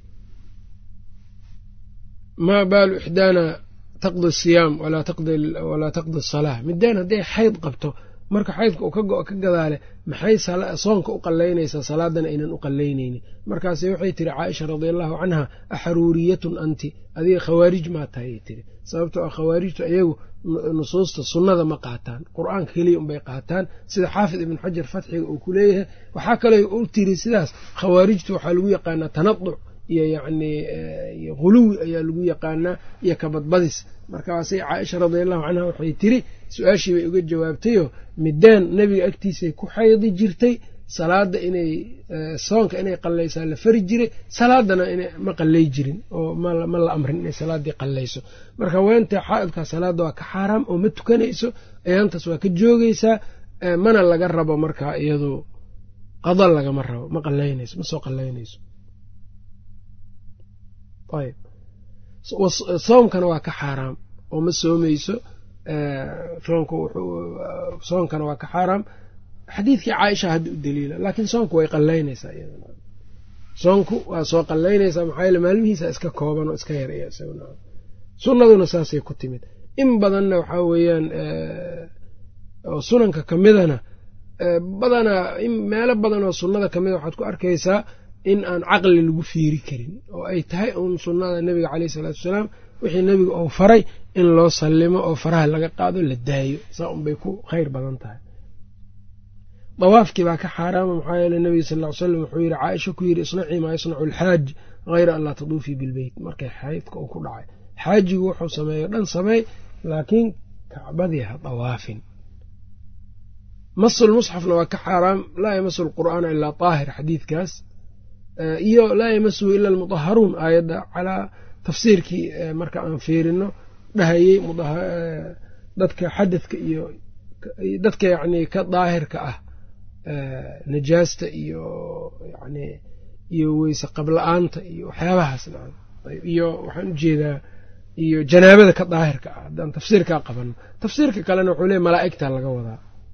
A: maa baalu ixdaana taqdi asiyaam walaa taqdi asalaa midaan hadday xayd qabto marka xaydka uu ka go- ka gadaale maxay soonka u qallaynaysaa salaadana aynan u qallaynaynin markaase waxay tiri caaisha radia allahu canha axaruuriyatun anti adiga khawaarij maa tahay ay tiri sababtoo ah khawaarijtu iyagu nusuusta sunnada ma qaataan qur-aanka keliya unbay qaataan sida xaafid ibn xajar fatxiga uu ku leeyahay waxaa kaloo u tiri sidaas khawaarijtu waxaa lagu yaqaanaa tanaduc iyo yacni huluwi ayaa lagu yaqaanaa iyo kabadbadis markaasay caaisha radiallahu canha waxay tiri su-aashii bay uga jawaabtayoo midaan nebiga agtiisay ku xaydi jirtay salaada inay soonka inay qallaysaa la fari jiray salaadana ma qallay jirin oo ma la amrin inay salaaddii qallayso marka weenta xaaidkaa salaadda waa ka xaaraam oo ma tukanayso ayaantaas waa ka joogaysaa mana laga rabo markaa iyadu qada lagama rabo ma qallaynayso ma soo qallaynayso ayb soomkana waa ka xaaraam oo ma soomayso soonka soonkana waa ka xaaraam xadiidkii caaisha hadda u daliila laakiin soonku way qallaynaysaa soonku waa soo qallaynaysaa maxaa yeele maalmihiisa iska kooban oo iska yaraya isaguna sunnaduna saasay ku timid in badanna waxaa weeyaan oo sunanka ka midana badanaa meelo badan oo sunnada ka mida waxaad ku arkaysaa in aan caqli lagu fiiri karin oo ay tahay uun sunnada nebiga caleyhi salaatu wasalaam wixii nebiga uu faray in loo sallimo oo faraha laga qaado la daayo saa unbay ku khayr badan tahay dawaafkii baa ka xaaraama maxaa yeele nebiga sal ll ly slam wuxuu yidhi caaisha ku yidhi isnacii maa yasnacu alxaaj hayra an laa taduufii bilbeyt markay xaydka uu ku dhacay xaajigu wuxuu sameeyo dhan sameey laakiin kacbadii ha dawaafin masul musxafna waa ka xaaraam laa yamasu lqur'aana ilaa daahir xadiidkaas iyo laa yamasuhu ila almudaharuun aayadda calaa tafsiirkii marka aan fiirino dhahayey dadka xadadka iyo dadka yacni ka daahirka ah najaasta iyo yani iyo weyse qabla-aanta iyo waxyaabahaas nacam iyo waxaan ujeedaa iyo janaabada ka daahirka ah haddaan tafsiirkaa qabano tafsiirka kalena wuxuu leey malaa'igta laga wadaa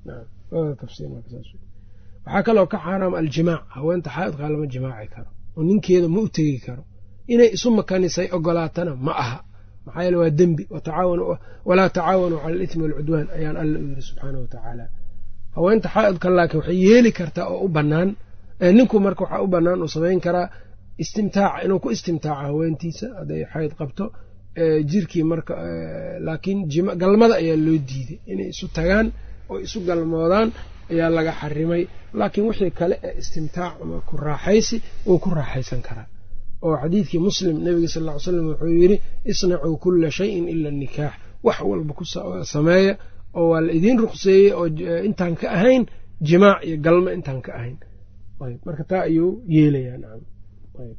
A: waxaa kaloo ka xaaraam aljimaac haweenta xaayidkaa lama jimaaci karo oo ninkeeda ma u tegi karo inay isu makanisay ogolaatana ma aha maxaa yeele waa dembi walaa tacaawanuu cala alitmi walcudwaan ayaan alla u yiri subxaana wa tacaala haweenta xaa'idka laakiin waxay yeeli kartaa oo u bannaan ninku marka waxaa u bannaan uu samayn karaa istimtaaca inuu ku istimtaaco haweentiisa hadday xayd qabto jirkii marka laakiin galmada ayaa loo diiday inay isu tagaan oo isu galmoodaan ayaa laga xarimay laakiin wixii kale ee istimtaac ama ku raaxaysi wuu ku raaxaysan karaa oo xadiidkii muslim nebiga sal ll ly slam wuxuu yidhi isnacuu kulla shayin ila nikaax wax walba ku sameeya oo waa la idiin ruqseeyey oo intaan ka ahayn jimaac iyo galmo intaan ka ahayn ayb marka taa ayuu yeelayaa nacam ayb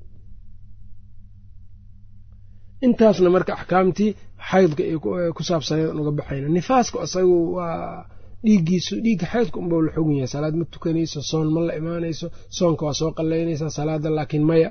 A: intaasna marka axkaamtii xaydka ay ku saabsaneed aan uga baxayna nifaaska isagu waa dhiiggiisu dhiigga xaydka unbau la xogun yahay salaad ma tukanayso soon ma la imaanayso soonka waa soo qallaynaysaa salaada laakiin maya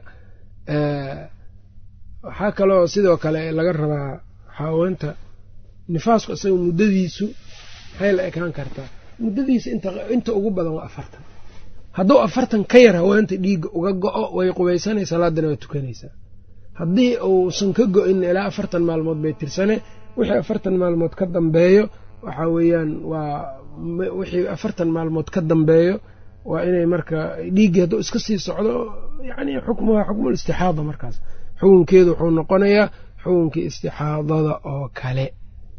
A: waxaa kaloo sidoo kale laga rabaa xaaweenta nifaasku isaga muddadiisu maxay la ekaan kartaa muddadiisa inta ugu badan waa afartan hadduu afartan ka yar haweenta dhiigga uga go-o way qubaysanay salaadana waa tukanaysaa haddii uusan ka go-in ilaa afartan maalmood bay tirsane wixii afartan maalmood ka dambeeyo waxaa weeyaan waa wixii afartan maalmood ka dambeeyo waa inay marka dhiiggii hadduu iska sii socdo yacni xukmuha xukmul istixaada markaas xukunkeedu wuxuu noqonayaa xukunkii istixaadada oo kale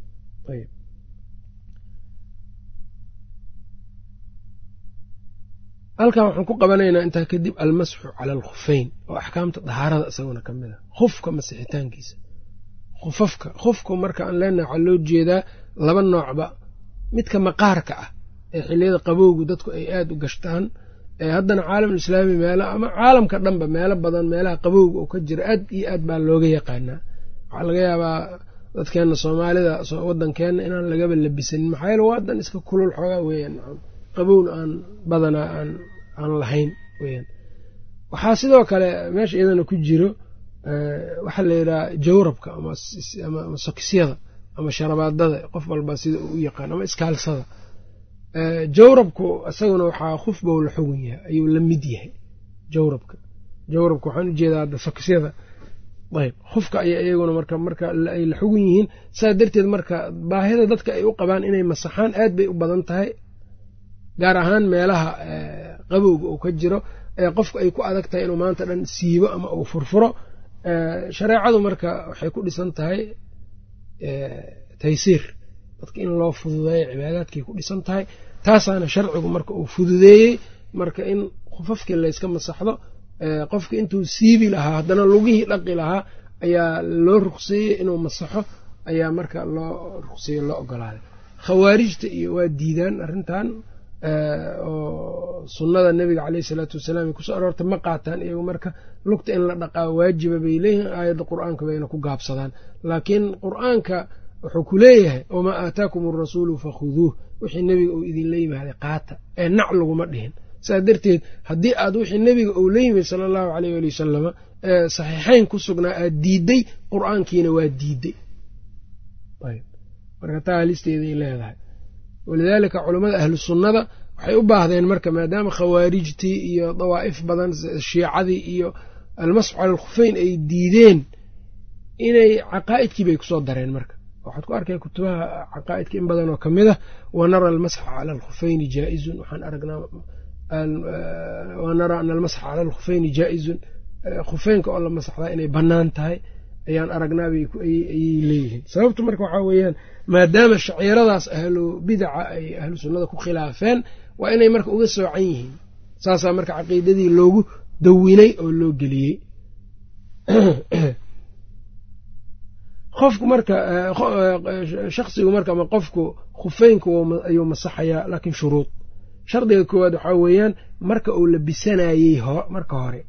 A: halkan waxaan ku qabanaynaa intaa kadib almasxu cala alkhufeyn oo axkaamta dahaarada isaguna ka mid a khufka masixitaankiisa khufafka khufku marka aan leenahay waxaa loo jeedaa laba noocba midka maqaarka ah ee xilliyada qabowgu dadku ay aada u gashtaan ee haddana caalamul islaami meelo ama caalamka dhanba meelo badan meelaha qabowga oo ka jira aad iyo aad baa looga yaqaanaa waxaa laga yaabaa dadkeenna soomaalida waddankeenna inaan lagaba labisanin maxaa yeele waa dan iska kulul xoogaa weeyaan qabowna aan badanaa aan aan lahayn weyaan waxaa sidoo kale meesha iyadana ku jiro waxaa la yidhaha jawrabka ama sokisyada ama sharabaadada qof walba sida uu u yaqaan ama iskaalsada jawrabku isaguna waxaa khuf bow la xugun yahay ayuu la mid yahay jawrabka jawrabka waxaan ujeedaa hadda sokisyada ayb khufka aya iyaguna marka marka ay la xugun yihiin saa darteed marka baahida dadka ay u qabaan inay masaxaan aad bay u badan tahay gaar ahaan meelaha qabowga uu ka jiro ee qofku ay ku adag tahay inuu maanta dhan siibo ama uu furfuro shareecadu marka waxay ku dhisan tahay taysiir dadka in loo fududeeyo cibaadaadkay ku dhisan tahay taasaana sharcigu marka uu fududeeyey marka in khufafkii layska masaxdo qofka intuu siibi lahaa haddana lugihii dhaqi lahaa ayaa loo ruqseeyey inuu masaxo ayaa marka loo ruqseeye loo ogolaaday khawaarijta iyo waa diidaan arrintan oo sunnada nebiga caleyhi isalaatu wasalaam kusoo aroorta ma qaataan iyagu marka lugta in la dhaqaa waajiba bay leeyihiin aayadda qur-aanka bayna ku gaabsadaan laakiin qur-aanka wuxuu ku leeyahay wamaa aataakum arasuulu fakhuduuh wixii nebiga uu idinla yimaaday qaata ee nac laguma dhihin saas darteed haddii aad wixii nebiga uu la yimid sala allahu caleyh waali wasalama ee saxiixayn ku sugnaa aad diidday qur-aankiina waa diidday marka taa halisteeday leedahay walidaalika culammada ahlu sunnada waxay u baahdeen marka maadaama khawaarijtii iyo dawaa'if badan shiicadii iyo almasxu cala alkhufeyn ay diideen inay caqaa'idkii bay kusoo dareen marka waxaad ku arkay kutubaha caqaa'idka in badan oo ka mid ah wa nara almasxa cala alkhufeyni jaa-izun waxaan aragnaa wa nara ana almasxa cala alkhufeyni jaa-izun khufeynka oo la masaxdaa inay bannaan tahay ayaan aragnaa ayay leeyihiin sababtu marka waxaa weeyaan maadaama shaciiradaas ahlu bidaca ay ahlu sunnada ku khilaafeen waa inay marka uga soocan yihiin saasaa marka caqiidadii loogu dawinay oo loo geliyey qofku marka shaksigu marka ama qofku khufeynku ayuu masaxayaa laakiin shuruud shardiga koowaad waxaa weeyaan marka uu labisanayey marka hore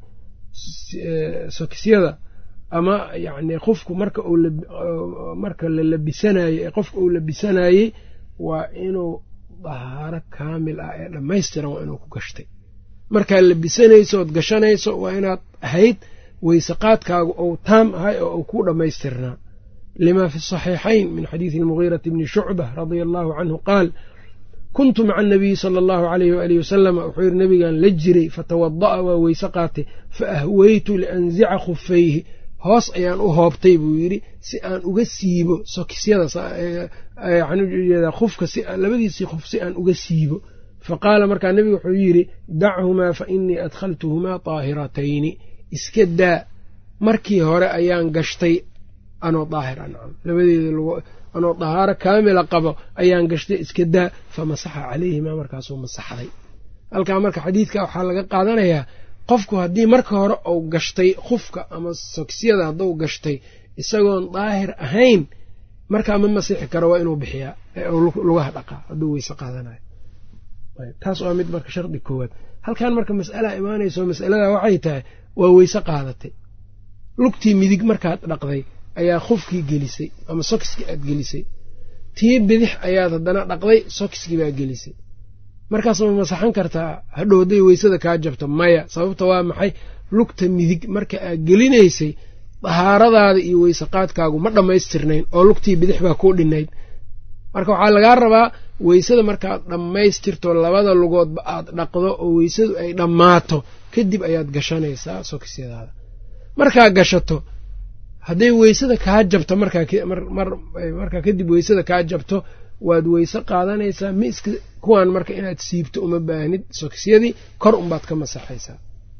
A: sokisyada ama yacni qofku marka uu marka la labisanayo qofka uu labisanayey waa inuu dahaaro kaamil ah ee dhammaystiran waa inuu ku gashtay markaad labisanayso ood gashanayso waa inaad ahayd weyseqaadkaagu ou taam ahay oo uu ku dhammaystirnaa lima fi saxiixayn min xadiidi almugiirati bni shucba radia allahu canhu qaal kuntu maca anabiyi sala allahu alayh waalihi wasalama wuxuu yidhi nabigan la jiray fatawada'a waa weyse qaatay fa ahweytu lianzica khufayhi hoos ayaan u hoobtay buu yidhi si aan uga siibo sokisyada waxaan ujeedaa khufka labadiisii khuf si aan uga siibo fa qaala markaa nebigu wuxuu yidhi dachumaa fa inii adkhaltuhumaa daahiratayni iska daa markii hore ayaan gashtay anoo daahir ancam labadeeda anoo dahaaro kaamila qabo ayaan gashtay iska daa fa masaxa calayhimaa markaasuu masaxday halkaa marka xadiidka waxaa laga qaadanayaa qofku haddii marka hore uu gashtay khufka ama sokisyada hadduu gashtay isagoon daahir ahayn markaa ma masixi karo waa inuu bixiyaa lugaha dhaqaa hadduu weyse qaadanayo taas waa mid marka shardi koowaad halkan marka mas'alaa imaanayso masalada waxay tahay waa weyse qaadatay lugtii midig markaad dhaqday ayaa khufkii gelisay ama sokiskii aad gelisay tii bidix ayaad haddana dhaqday sokiskii baa gelisay markaas ma masaxan kartaa hadhow hadday weysada kaa jabto maya sababta waa maxay lugta midig marka aad gelinaysay dahaaradaada iyo weyseqaadkaagu ma dhammaystirnayn oo lugtii bidix baa kuu dhinayd marka waxaa lagaa rabaa weysada markaad dhammaystirto labada lugoodba aad dhaqdo oo weysadu ay dhammaato kadib ayaad gashanaysaa sokisyadaada markaa gashato hadday weysada kaa jabto markaa kadib weysada kaa jabto waad weyse qaadanaysaa ma iska kuwaan marka inaad siibto uma baahnid sokisyadii kor unbaad ka masaxaysaa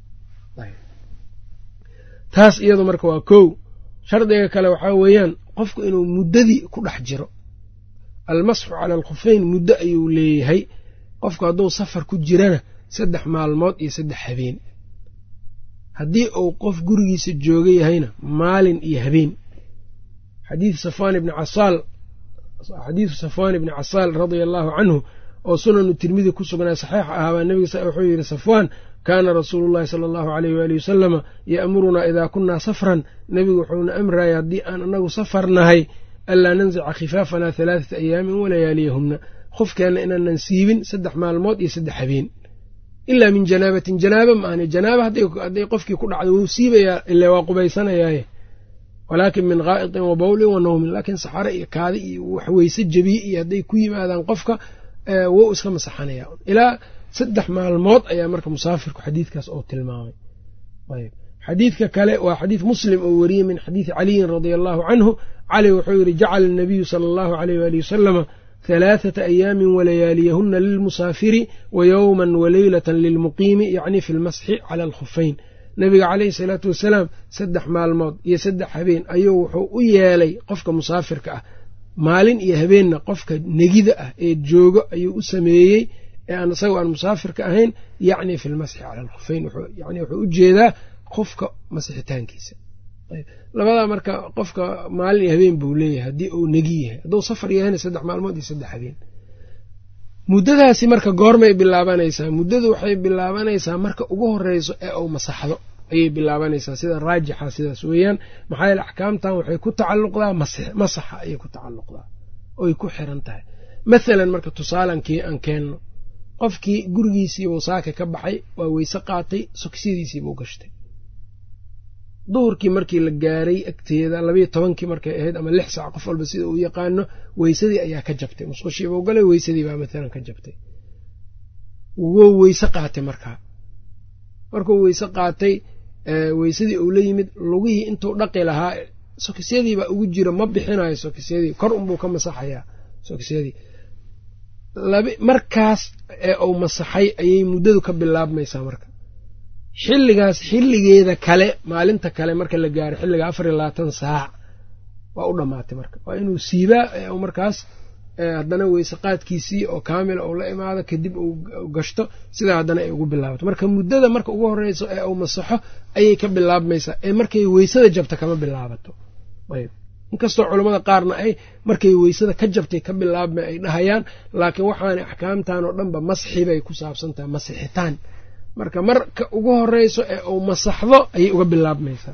A: taas iyadu marka waa kow shardiga kale waxaa weeyaan qofku inuu muddadii ku dhex jiro almasxu cala alkhufeyn muddo ayuu leeyahay qofku hadduu safar ku jirana saddex maalmood iyo saddex habeen haddii uu qof gurigiisa jooga yahayna maalin iyo habeen xadiid safwaan ibni casaal xadiidu safwaan ibni casaal radia allaahu canhu oo sunanu tirmidi ku sugnaa saxiix ahaabaa nebiga wuxuu yidhi safwaan kaana rasuulu llahi sala allahu aleyh waali wasalama ya'murunaa idaa kunnaa safran nebigu wuxuuna amraya haddii aan anagu safar nahay anlaa nanzica khifaafanaa halaathata ayaamin walayaaliyahumna qofkeenna inaanan siibin saddex maalmood iyo saddex habeen ilaa min janaabatin janaaba maahne janaaba hadday qofkii ku dhacdo wuu siibayaa ile waa qubaysanayaaye walaakin min gaa'itin wa bawlin wa nawmin laakiin saxare iyo kaadi iyo wax weyse jabiye iyo hadday ku yimaadaan qofka wou iska masaxanaya ilaa saddex maalmood ayaa marka musaafirku xadiidkaas oo tilmaamay ayb xadiidka kale waa xadiid muslim oo wariyey min xadiidi caliyin radia allaahu canhu cali wuxuu yidhi jacala anabiyu sala allahu aleyh waali wasalama halaathata ayaamin walayaaliyahuna lilmusaafiri wa yowman waleylatan lilmuqiimi yacni fi lmasxi cala alkhufeyn nabiga caleyhi salaatu wasalaam saddex maalmood iyo saddex habeen ayuu wuxuu u yeelay qofka musaafirka ah maalin iyo habeenna qofka negida ah ee joogo ayuu u sameeyey ee aan isagoo aan musaafirka ahayn yacni fi lmasxi cala alkhufeyn yani wuxuu u jeedaa qofka masixitaankiisa labadaa marka qofka maalin iyo habeen buu leeyahay haddii uu negi yahay hadduu safar yahayna saddex maalmood iyo saddex habeen muddadaasi marka goormay bilaabanaysaa muddadu waxay bilaabanaysaa marka ugu horeyso ee uu masaxdo ayay bilaabanaysaa sida raajixa sidaas weeyaan maxaa yeele axkaamtan waxay ku tacalluqdaa masaxa ayay ku tacalluqdaa oy ku xiran tahay mathalan marka tusaalankii aan keenno qofkii gurigiisiibuu saaka ka baxay waa weyse qaatay sokisyadiisiibuu gashtay duhurkii markii la gaaray agteeda labayo tobankii markay ahayd ama lix saac qof walba sida uu yaqaano weysadii ayaa ka jabtay musqushiibuu galay weysadii baa maalan ka jabtay wou weyse qaatay markaa markuu weyse qaatay weysadii uu la yimid lugihii intuu dhaqi lahaa sokisyadiibaa ugu jira ma bixinayo sokisyadii kor unbuu ka masaxayaa sokisyadii markaas ee uu masaxay ayay muddadu ka bilaabmaysaa marka xilligaas xilligeeda kale maalinta kale marka la gaaro xilliga afar iyo labaatan saac waa u dhammaatay marka waa inuu siibaa markaas haddana weyse qaadkiisii oo kaamila uu la imaado kadib uu gashto sidaa haddana ay ugu bilaabato marka muddada marka ugu horeyso ee uu masaxo ayay ka bilaabmaysaa ee markay weysada jabta kama bilaabato ayb inkastoo culammada qaarna ay markay weysada ka jabtay ka bilaabmay ay dhahayaan laakiin waxaanay axkaamtan oo dhanba masxi bay ku saabsan tahay masixitaan marka marka ugu horeyso ee uu masaxdo ayay uga bilaabmaysaa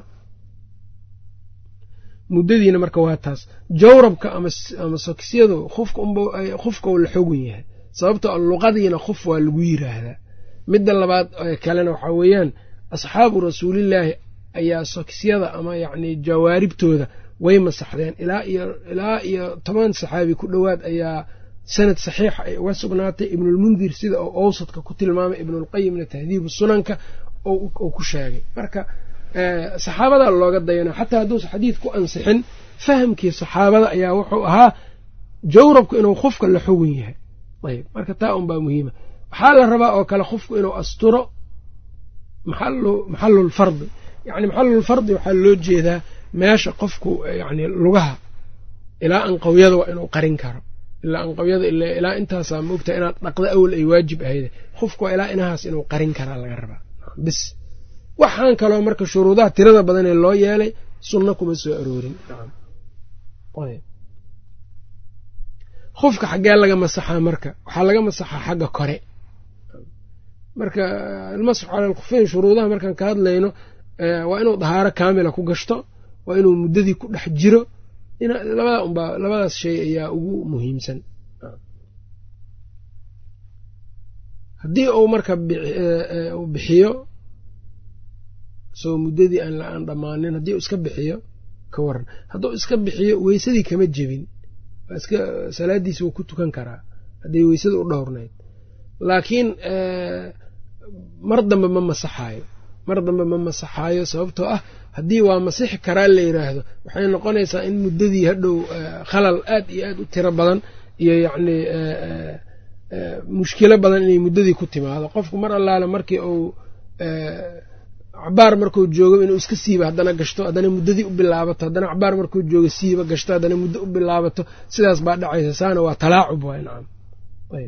A: muddadiina marka waa taas jawrabka ama sokisyadu khufka uu la xogun yahay sababtoo luqadiina khuf waa lagu yiraahdaa midda labaad kalena waxaa weeyaan asxaabu rasuulillaahi ayaa sokisyada ama yacni jawaaribtooda way masaxdeen ilaa iyo toban saxaabi ku dhowaad ayaa sanad saxiixa ay uga sugnaatay ibnulmundir sida uu owsadka ku tilmaamay ibnulqayimna tahdiibu sunanka uu ku sheegay marka saxaabadaa looga dayana xataa hadduusa xadiid ku ansixin fahamkii saxaabada ayaa wuxuu ahaa jawrabku inuu khufka la xogun yahay ayb marka taa unbaa muhiima waxaa la rabaa oo kale khufku inuu asturo maxalulfardi yani maxalulfardi waxaa loo jeedaa meesha qofku yani lugaha ilaa anqawyada waa inuu qarin karo ilaa anqawyada ilaa intaasaa moogta inaad dhaqda awal ay waajib ahayde khufku waa ilaa inahaas inuu qarin karaa laga rabaa bis waxaan kaloo marka shuruudaha tirada badan ee loo yeelay sunno kuma soo aroorin khufka xaggee laga masaxaa marka waxaa laga masaxaa xagga kore marka almasxu cala alkhufeyn shuruudaha markaan ka hadlayno waa inuu dahaaro kaamila ku gashto waa inuu muddadii ku dhex jiro labada unbaa labadaas shay ayaa ugu muhiimsan haddii uu marka uu bixiyo isagoo muddadii aan dhammaanin haddii uu iska bixiyo ka waran hadduu iska bixiyo weysadii kama jebin iska salaadiisi wuu ku tukan karaa hadday weysada u dhowrnayd laakiin mar dambe ma masaxaayo mar dambe ma masaxaayo sababtoo ah haddii waa masixi karaa la yidhaahdo waxay noqonaysaa in muddadii hadhow khalal aad iyo aad u tiro badan iyo yacni mushkilo badan inay muddadii ku timaado qofku mar allaale markii uu cabaar markuu joogo inuu iska siiba haddana gashto haddana muddadii u bilaabato haddana cabaar markuu joogo siiba gashto haddana muddo u bilaabato sidaas baa dhacaysa saana waa talaacub waay nacam ayb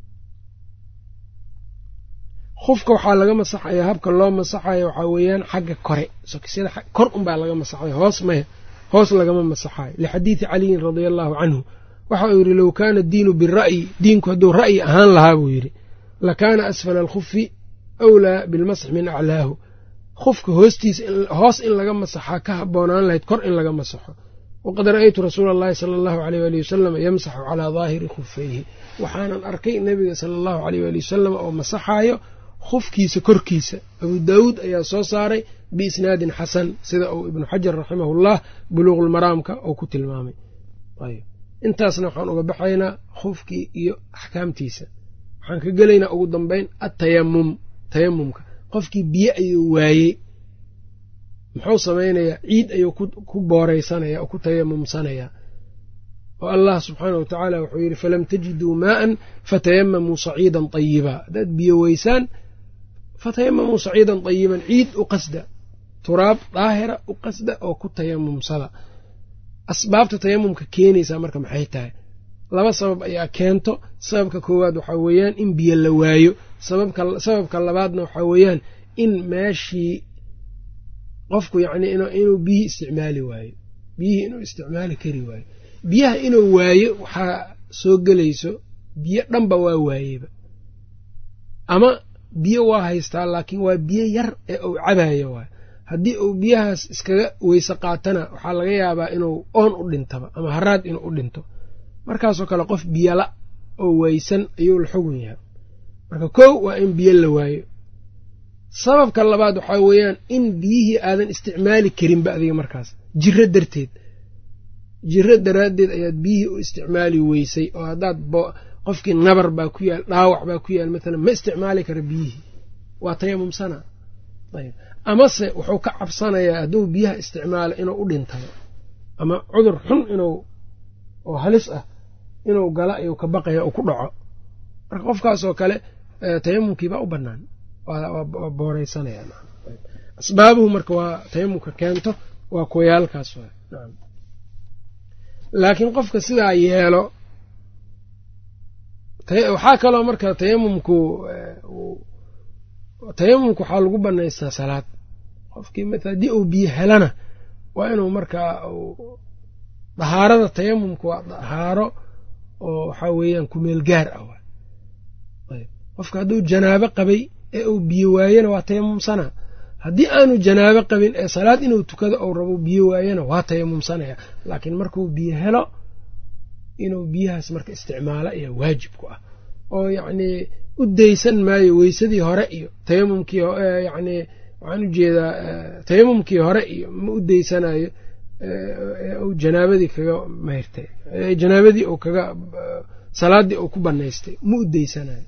A: khufka waxaa laga masaxaya habka loo masaxayo waxaa weeyaan xagga kore sokisyada kor unbaa laga masaxayo hoos maya hoos lagama masaxayo lixadiidi caliyin radia allaahu canhu waxa uu yidhi low kaana diinu bira'yi diinku hadduu ra'yi ahaan lahaa buu yidhi lakaana asfala alkhufi awlaa bilmasx min aclaahu khufka hoostiisa hoos in laga masaxaa ka habboonaan lahayd kor in laga masaxo waqad ra'aytu rasuula allahi sala allahu aleyh waali wasalam yamsaxu calaa daahiri khufayhi waxaanan arkay nebiga sala allahu aleyh waali wasalam oo masaxaayo khufkiisa korkiisa abuu daawuud ayaa soo saaray biisnaadin xasan sida uu ibnu xajar raximahullah buluuqulmaraamka oo ku tilmaamay intaasna waxaan uga baxaynaa khufkii iyo axkaamtiisa waxaan ka gelaynaa ugu dambeyn atayamum tayamumka qofkii biyo ayuu waayey muxuu samaynayaa ciid ayuu ku booraysanaya oo ku tayamumsanayaa oo allah subxaanah wa tacaala wuxuu yidhi falam tajiduu maa'an fatayamamuu saciidan tayiba haddaad biyo weysaan fatayamamuu saciidan tayiban ciid u qasda turaab daahira u qasda oo ku tayamumsada asbaabta tayamumka keenaysaa marka maxay tahay laba sabab ayaa keento sababka koowaad waxaa weeyaan in biyo la waayo sababka labaadna waxaa weeyaan in meeshii qofku yacnii inuu biyihii isticmaali waayo biyihii inuu isticmaali kari waayo biyaha inuu waayo waxaa soo gelayso biyo dhanba waa waayeba ama biyo waa haystaa laakiin waa biyo yar ee uu cabayo waayo haddii uu biyahaas iskaga weyse qaatana waxaa laga yaabaa inuu oon u dhintaba ama haraad inuu u dhinto markaasoo kale qof biyala oo waysan ayuu la xugun yahay marka kow waa in biyo la waayo sababka labaad waxaa weeyaan in biyihii aadan isticmaali karinba adiga markaas jiro darteed jiro daraaddeed ayaad biyihii u isticmaali weysay oo haddaad qofkii nabar baa ku yaal dhaawac baa ku yaal maalan ma isticmaali kara biyihii waa tayamumsana ayb amase wuxuu ka cabsanayaa hadduu biyaha isticmaalo inuu u dhintayo ama cudur xun inuu oo halis ah inuu gala ayuu ka baqaya uu ku dhaco marka qofkaasoo kale tayamumkiibaa u bannaan waa booreysanaya asbaabuhu marka waa tayamumka keento waa kuwayaalkaas wa nacam laakiin qofka sidaa yeelo waxaa kaloo marka tayamumku tayamumku waxaa lagu banaystaa salaad qofkii maala haddii uu biyo helana waa inuu markaa dahaarada tayamumka waa dahaaro oo waxaa weeyaan kumeel gaar ah ayb qofka hadduu janaabo qabay ee uu biyo waayena waa tayamumsana haddii aanu janaabo qabin ee salaad inuu tukado ou rabo biyo waayena waa tayamumsanaya laakiin markuu biyo helo inuu biyahaas marka isticmaalo ayaa waajib ku ah oo yacnii u daysan maayo weysadii hore iyo tayamumkii yacnii waxaan ujeedaa tayamumkii hore iyo ma u daysanayo u janaabadii kaga mayrtay janaabadii uu kaga salaadii uu ku banaystay ma u daysanayo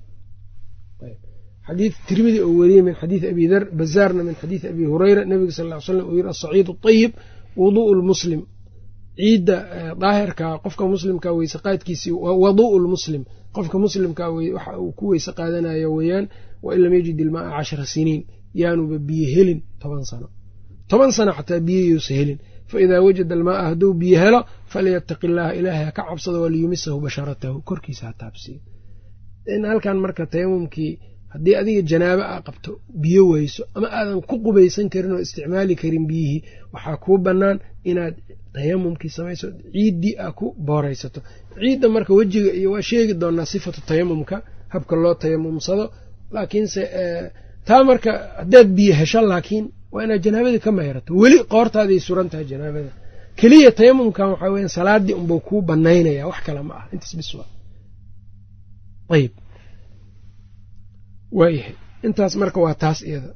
A: xadiid tirmidi oo weriyey min xadiidi abi dar bazaarna min xadiidi abi hureyra nabiga sal ly slam uu yiri asaciid ayib wuduءu lmuslim ciidda daahirka qofka muslimka weyse qaadkiisii waduءu lmuslim qofka muslimka waxa uu ku weyse qaadanayo weeyaan wain lam yajid ilmaaa cashara siniin yaanuba biyo helin toban sano toban sano xataa biyayuusa helin faidaa wajada almaaa hadduu biyo helo falyataqi illaaha ilaahay ha ka cabsado waliyumisahu basharatahu korkiisa ha taabsiyo in halkan marka tayamumkii haddii adiga janaabo aa qabto biyo weyso ama aadan ku qubaysan karin oo isticmaali karin biyihii waxaa kuu bannaan inaad tayamumkii samayso ciiddii aa ku booraysato ciidda marka wejiga iyo waa sheegi doonaa sifatu tayamumka habka loo tayamumsado laakiinse taa marka haddaad biyo hesho laakiin waa inaad janaabadii ka mayrato weli qoortaaday suran tahay janaabada keliya tayamumkan waxaa weya salaadii unbau kuu banaynaya wax kale ma ah intaas bis waa ayb waayahay intaas marka waa taas iyada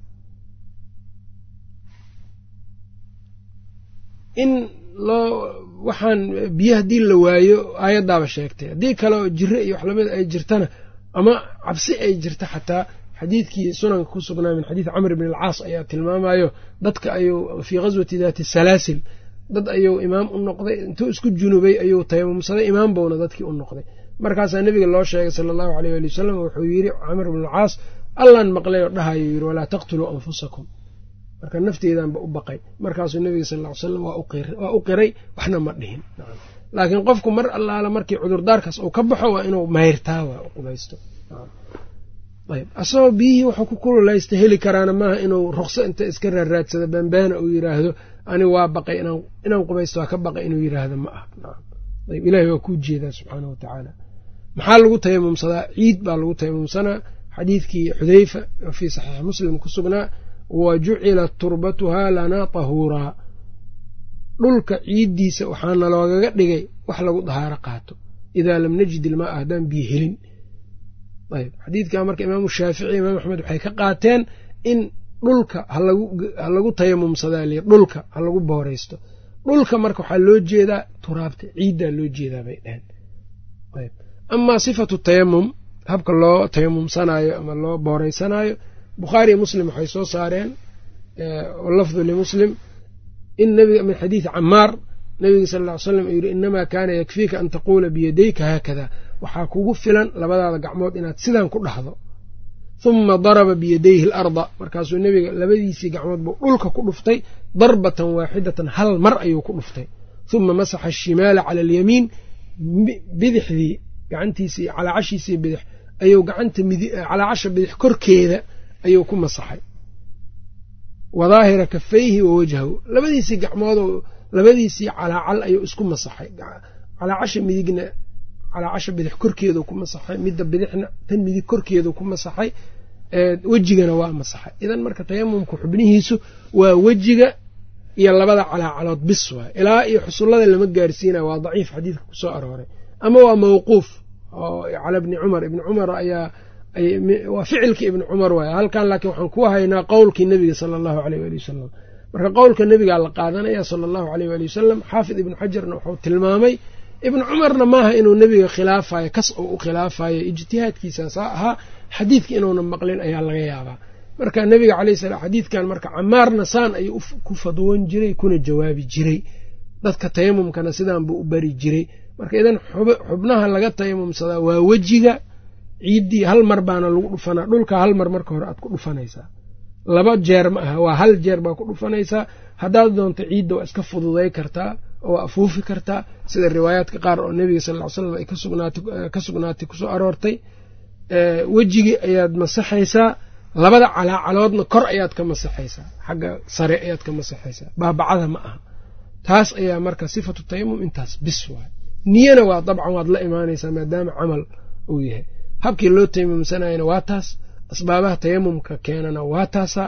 A: in loo waxaan biyo haddii la waayo aayaddaaba sheegtay haddii kale oo jiro iyo wax lamida ay jirtana ama cabsi ay jirta xataa xadiidkii sunanka ku sugnaa min xadiidi camr bn alcaas ayaa tilmaamayo dadka ayuu fii ghaswati daati salaasil dad ayuu imaam u noqday intuu isku junubay ayuu tayamumsaday imaam bowna dadkii u noqday markaasaa nebiga loo sheegay sala allahu aleyh ali wasalam wuxuu yidhi camr bn alcaas allaan maqlay oo dhahayo yidhi walaa taqtuluu anfusakum marka nafteedanba u baqay markaasuu nebiga sal ly salam waa u qiray waxna ma dhihin laakiin qofku mar allaala markii cudurdaarkaas uu ka baxo waa inuu mayrtaa waa qubaysto ayb asagoo biyihii wuxuu ku kululaysta heli karaana maaha inuu ruqso inta iska raaraadsado bambaana uu yiraahdo ani waa baqay inaan qubaysto waa ka baqay inuu yiraahdo ma ah ayb ilahi waa kuu jeedaa subxaana wa tacaala maxaa lagu tayamumsadaa ciid baa lagu tayamumsanaa xadiidkii xudeyfa fii saxiix muslim ku sugnaa wa jucilat turbatuhaa lanaa tahuuraa dhulka ciiddiisa waxaana loogaga dhigay wax lagu dahaaro qaato idaa lam najid ilmaa haddaan biyo helin ayb xadiidka marka imaamu shaafici imaam axmed waxay ka qaateen in dhulka ha lagu tayamumsadaa li dhulka ha lagu booraysto dhulka marka waxaa loo jeedaa turaabta ciiddaa loo jeedaa bay dheheen ayb amaa sifatu tayamum habka loo tayamumsanaayo ama loo booraysanaayo bukhaariyo muslim waxay soo saareen lafdu limuslim in nabiga min xadiidi camaar nabiga sal ll ly slam uu yidhi inamaa kaana yakfiika an taquula biyadayka haakada waxaa kugu filan labadaada gacmood inaad sidan ku dhahdo huma daraba biyadayhi alarda markaasuu nebiga labadiisii gacmood buu dhulka ku dhuftay darbatan waaxidatan hal mar ayuu ku dhuftay huma masaxa ashimaala cala alyamiin bidixdii gacantiisii calaacashiisii bidix ayuu gacanta calaacasha bidix korkeeda ayuu ku masaxay wa daahira kafayhi wa wajhahu labadiisii gacmoodoo labadiisii calaacal ayuu isku masaxay calaacasha midigna calaacasha bidix korkeedu ku masaxay midda bidixna tan midig korkeedu ku masaxay wejigana waa masaxay idan marka tayamumka xubnihiisu waa wejiga iyo labada calaacalood bis waay ilaa iyo xusullada lama gaarsiinaya waa daciif xadiidka kusoo arooray ama waa mawquuf oo cala bni cumar ibni cumar ayaa waa ficilka ibni cumar waay halkan laakiin waxaan ku haynaa qowlkii nebiga sala allahu aleyh waali wasalam marka qowlka nebigaa la qaadanaya sala allahu aleyh waali wasalam xaafid ibnu xajarna wuxuu tilmaamay ibnu cumarna maaha inuu nebiga khilaafayo kas uu u khilaafayo ijtihaadkiisaasaa ahaa xadiidka inuuna maqlin ayaa laga yaabaa marka nebiga caleyh salaam xadiidkan marka camaarna saan ayuu ku fadwoon jiray kuna jawaabi jiray dadka tayamumkana sidaan buu u bari jiray marka idan xubnaha laga tayamumsadaa waa wejiga ciiddii hal mar baana lagu dhufanaa dhulka hal mar marka hore aad ku dhufanaysaa laba jeer ma aha waa hal jeer baa ku dhufanaysaa haddaad doonto ciidda waa iska fududay kartaa oo waa afuufi kartaa sida riwaayaadka qaar oo nebiga sal ly slam ay ka sugnaatay kusoo aroortay wejigii ayaad masaxaysaa labada calaacaloodna kor ayaad ka masaxaysaa xagga sare ayaad ka masaxaysaa baabacada ma aha taas ayaa marka sifatu tayamum intaas bis waay niyana waa dabcan waad la imaanaysaa maadaama camal uu yahay habkii loo tayamumsanayana waa taas asbaabaha tayamumka keenana waa taasaa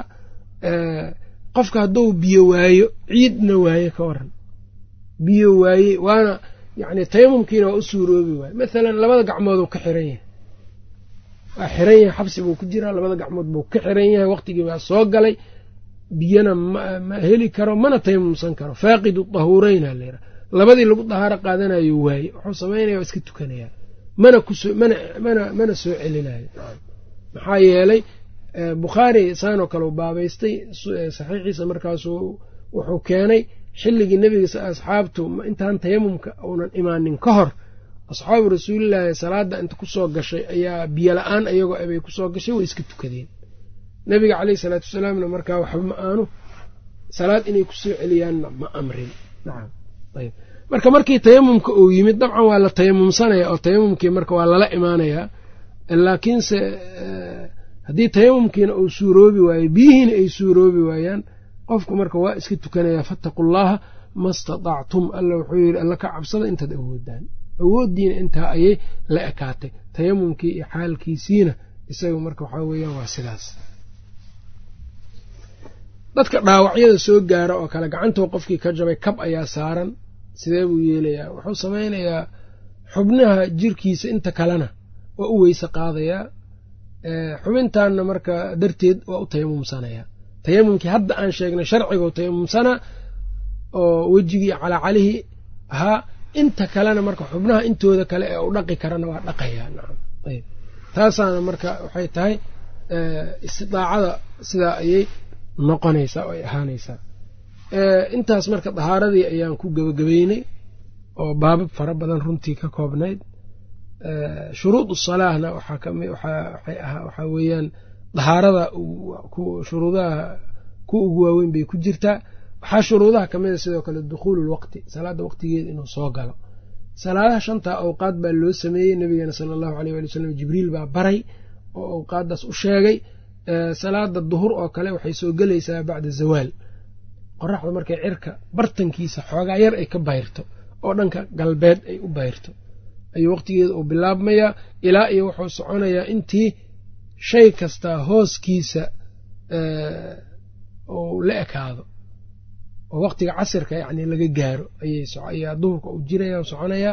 A: qofka hadduu biyo waayo ciidna waaye ka waran biyo waaye waana yacni tayamumkiina waa u suuroobi waaye mathalan labada gacmooduu ka xiran yahay waa xiran yahay xabsi buu ku jiraa labada gacmood buu ka xiran yahay waqtigii baa soo galay biyana ma heli karo mana tayamumsan karo faaqidu dahuureyna layidhaha labadii lagu dahaaro qaadanayo waaye wuxuu samaynaya waa iska tukanayaa mana kuso mana mana mana soo celinayo maxaa yeelay bukhaari saanoo kale u baabaystay saxiixiisa markaasuu wuxuu keenay xilligii nebiga asxaabtu intaan tayamumka uunan imaanin ka hor asxaabu rasuulilaahi salaada inta kusoo gashay ayaa biyo la-aan ayagoo abay kusoo gashay way iska tukadeen nebiga caleyhi salaatu wasalaamna markaa waxba ma aanu salaad inay kusoo celiyaanna ma amrin nacam ayb marka markii tayamumka uu yimid dabcan waa la tayamumsanaya oo tayamumkii marka waa lala imaanayaa laakiinse haddii tayamumkiina uu suuroobi waayo biyihiina ay suuroobi waayaan qofku marka waa iska tukanayaa fattaqu llaha ma statactum alla wuxuu yidhi alla ka cabsada intaad awoodaan awooddiina intaa ayay la ekaatay tayamumkii iyo xaalkiisiina isaga marka waxaa weeyaan waa sidaas dadka dhaawacyada soo gaara oo kale gacantuu qofkii ka jabay kab ayaa saaran sidee buu yeelayaa wuxuu samaynayaa xubnaha jirkiisa inta kalena waa u weyse qaadayaa xubintaanna marka darteed waa u tayamumsanayaa tayamumkii hadda aan sheegnay sharcigu tayamumsanaa oo wejigii calaacalihii ahaa inta kalena marka xubnaha intooda kale ee u dhaqi karana waa dhaqayaa nacam ayb taasaana marka waxay tahay istidaacada sidaa ayay noqonaysaa oo ay ahaanaysaa intaas marka dahaaradii ayaan ku gebagabeynay oo baabab fara badan runtii ka koobnayd shuruud salaahna waxaa kami waxaa weeyaan dahaarada shuruudaha ku ugu waaweyn bay ku jirtaa waxaa shuruudaha kamida sidoo kale dukhuulu lwaqti salaada waqtigeeda inuu soo galo salaadaha shantaa awqaad baa loo sameeyey nabigeena sala allahu aleyh wali wsalam jibriil baa baray oo awqaaddaas u sheegay salaada duhur oo kale waxay soo gelaysaa bacda zawaal qoraxda markay cirka bartankiisa xoogaa yar ay ka bayrto oo dhanka galbeed ay u bayrto ayuu waqtigeeda uu bilaabmayaa ilaa iyo wuxuu soconayaa intii shay kastaa hooskiisa uu la ekaado oo waqtiga casirka yacni laga gaaro ayaa duhurka uu jiraya soconayaa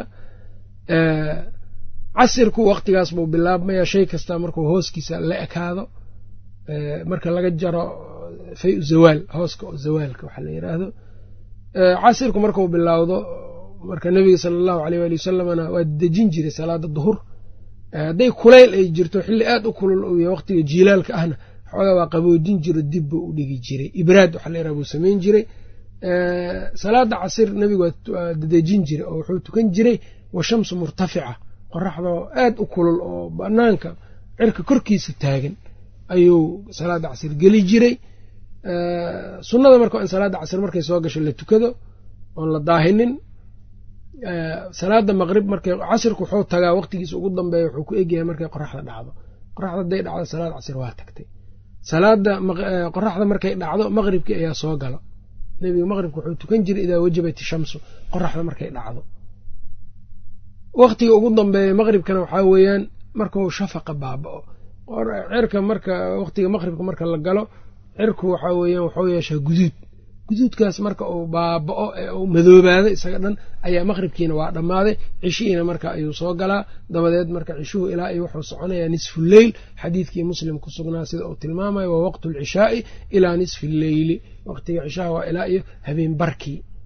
A: casirku waqtigaas buu bilaabmayaa shay kastaa markuu hooskiisa la ekaado marka laga jaro fay u zawaal hooska oo zawaalka waxaa la yidhaahdo casirku markuu bilaawdo marka nebiga sala allahu aleyh waali wasalamna waa dejin jiray salaada duhur hadday kulayl ay jirto xilli aad u kulul uu yahay waqtiga jiilaalka ahna xoogaa waa qaboojin jiro dib buu u dhigi jiray ibraad waxaa la yaraha buu samayn jiray salaada casir nebigu waa dejin jiray oo wuxuu tukan jiray wa shamsu murtafica qoraxdoo aad u kulul oo banaanka cirka korkiisa taagan ayuu salaada casir geli jiray sunnada marka in salaada casir markay soo gasho la tukado oon la daahinin salaada maqrib markay casirku wuxuu tagaa waqtigiisa ugu dambeeya wuxuu ku egyahay markay qoraxda dhacdo qoraxda hadday dhacdo salaad casir waa tagtay salaada qoraxda markay dhacdo maqribkii ayaa soo galo nebiga maqribka wuxuu tukan jiray idaa wajabat ishamsu qoraxda markay dhacdo waqtiga ugu dambeeya maqribkana waxaa weeyaan markuu shafaqa baaba-o cirka marka waqtiga maqribka marka la galo cirku waxaa weeyaan waxuu yeeshaa guduud guduudkaas marka uu baaba-o ee uu madoobaado isaga dhan ayaa maqribkiina waa dhammaaday cishihiina marka ayuu soo galaa dabadeed marka cishuhu ilaa iyo wuxuu soconayaa nisfu leyl xadiidkii muslim ku sugnaa sida uu tilmaamayo waa waqtu alcishaai ilaa nisfi lleyli waqtiga cishaha waa ilaa iyo habeen barkii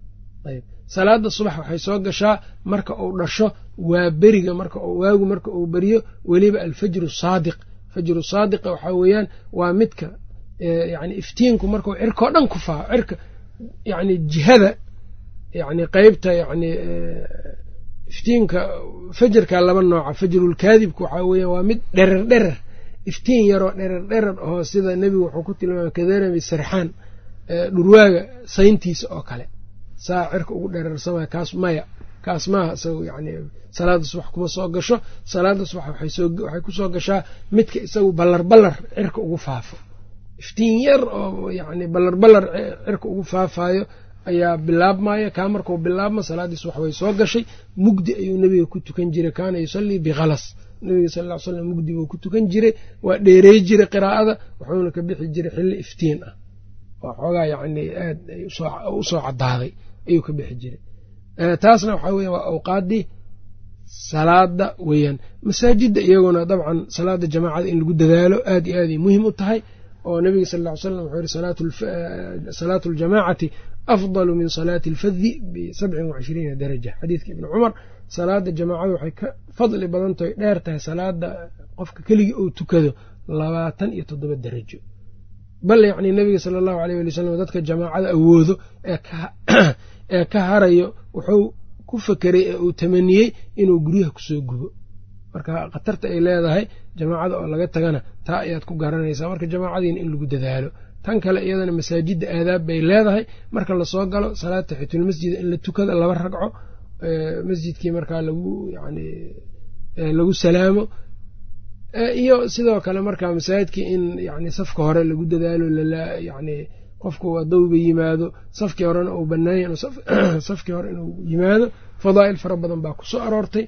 A: ayb salaada subax waxay soo gashaa marka uu dhasho waa beriga marka waagu marka uu beriyo weliba alfajru saadiq fajru saadiqa waxaa weeyaan waa midka yani iftiinku markuu cirkao dhan ku faa cirka yani jihada yani qeybta yani iftiinka fajarka laba nooca fajrulkaadibka waxaa weeyaan waa mid dherer dherer iftiin yaroo dherer dherer oo sida nebigu wuxuu ku tilmaamay kadarami sarxaan dhurwaaga sayntiisa oo kale saa cirka ugu dherersamaya kaas maya kaas maaha isagu yani salaada subax kuma soo gasho salaada subax waxay kusoo gashaa midka isagu ballar ballar cirka ugu faafo iftiin yar oo yani ballar ballar cirka ugu faafayo ayaa bilaabmaya kaa markuu bilaabma salaadii subax way soo gashay mugdi ayuu nebiga ku tukan jiray kaana yusallii bikhalas nebiga sal ll slam mugdi buu ku tukan jiray waa dheerey jiray qiraa'ada wuxuuna ka bixi jiray xilli iftiin ah oo xoogaa yani aad usoo cadaaday ayuu ka bixi jiray taasna waxaa weya waa awqaaddii salaada weeyaan masaajidda iyaguna dabcan salaada jamaacada in lagu dadaalo aad iyo aaday muhim u tahay oo nabiga sal ll ly slam wuxuu yihi salaatu aljamaacati afdalu min salaati alfadi bisabcin wacishriina daraja xadiidka ibni cumar salaada jamaacada waxay ka fadli badan tahay dheer tahay salaada qofka keligii uu tukado labaatan iyo toddoba darajo bal yacni nabiga sala allahu aleyh wali wsalam dadka jamaacada awoodo ee ka harayo wuxuu ku fekeray ee uu tamaniyey inuu guryaha kusoo gubo marka khatarta ay leedahay jamaacada oo laga tagana taa ayaad ku garanaysaa marka jamaacadiina in lagu dadaalo tan kale iyadana masaajidda aadaab bay leedahay marka lasoo galo salaad taxitulmasjida in la tukada laba ragco masjidkii markaa lagu yani lagu salaamo iyo sidoo kale markaa masaajidkii in yani safka hore lagu dadaalo yani qofku adowba yimaado safkii horena uu banaanya safkii hore inuu yimaado fadaa'il fara badan baa kusoo aroortay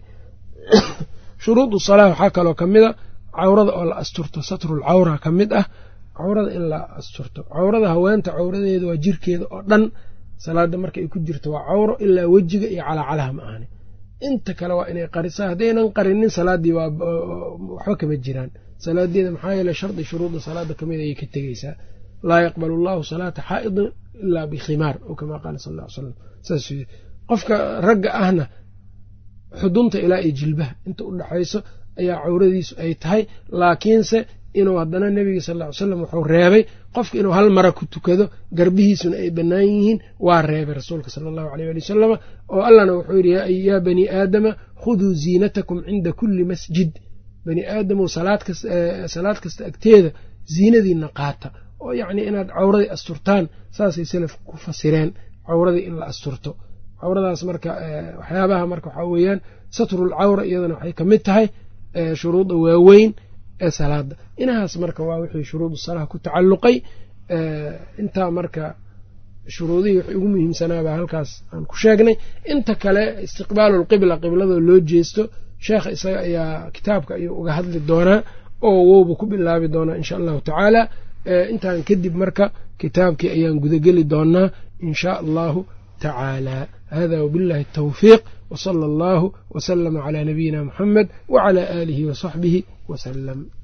A: shuruudu salaa waxaa kaloo ka mid a cawrada oo la asturto satrul cawra ka mid ah cawrada in la asturto cawrada haweenta cawradeeda waa jirkeeda oo dhan salaada marka ay ku jirto waa cawro ilaa wejiga iyo calaacalaha ma ahani inta kale waa inay qarisaa haddaynan qarinin salaaddii waxba kama jiraan salaadeeda maxaa yeele shardi shuruudda salaada kamid ayay ka tegeysaa laa yaqbalu allahu salaata xaa'idin ilaa bikhimaar oo kamaa qaala sal ll ly slam saas qofka ragga ahna xudunta ilaa iyo jilbaha inta u dhaxayso ayaa cawradiisu ay tahay laakiinse inuu haddana nebiga sal ll ly slam wuxuu reebay qofka inuu hal mara ku tukado garbihiisuna ay bannaan yihiin waa reebay rasuulka sala allahu aleyh ali wasalama oo allahna wuxuu yidhi yaa bani aadama khuduu ziinatakum cinda kulli masjid bani aadamow salaad kasta agteeda ziinadiina qaata oo yacni inaad cawradii asturtaan saasay salaf ku fasireen cawradii in la asturto cawradaas marka waxyaabaha marka waxaa weeyaan satrul cawra iyadana waxay ka mid tahay shuruudda waaweyn ee salaada inahaas marka waa wixii shuruudu salaha ku tacalluqay intaa marka shuruudihii wixii ugu muhiimsanaabaa halkaas aan ku sheegnay inta kale istiqbaalulqibla qibladoo loo jeesto sheekha isaga ayaa kitaabka ayuu uga hadli doonaa oo wowba ku bilaabi doonaa insha allahu tacaala intaan kadib marka kitaabkii ayaan gudageli doonaa in shaa allahu tacaala hada wabillahi atawfiiq wsala allahu wslama cla nabiyina muxamed wcla aalihi wasaxbihi wslem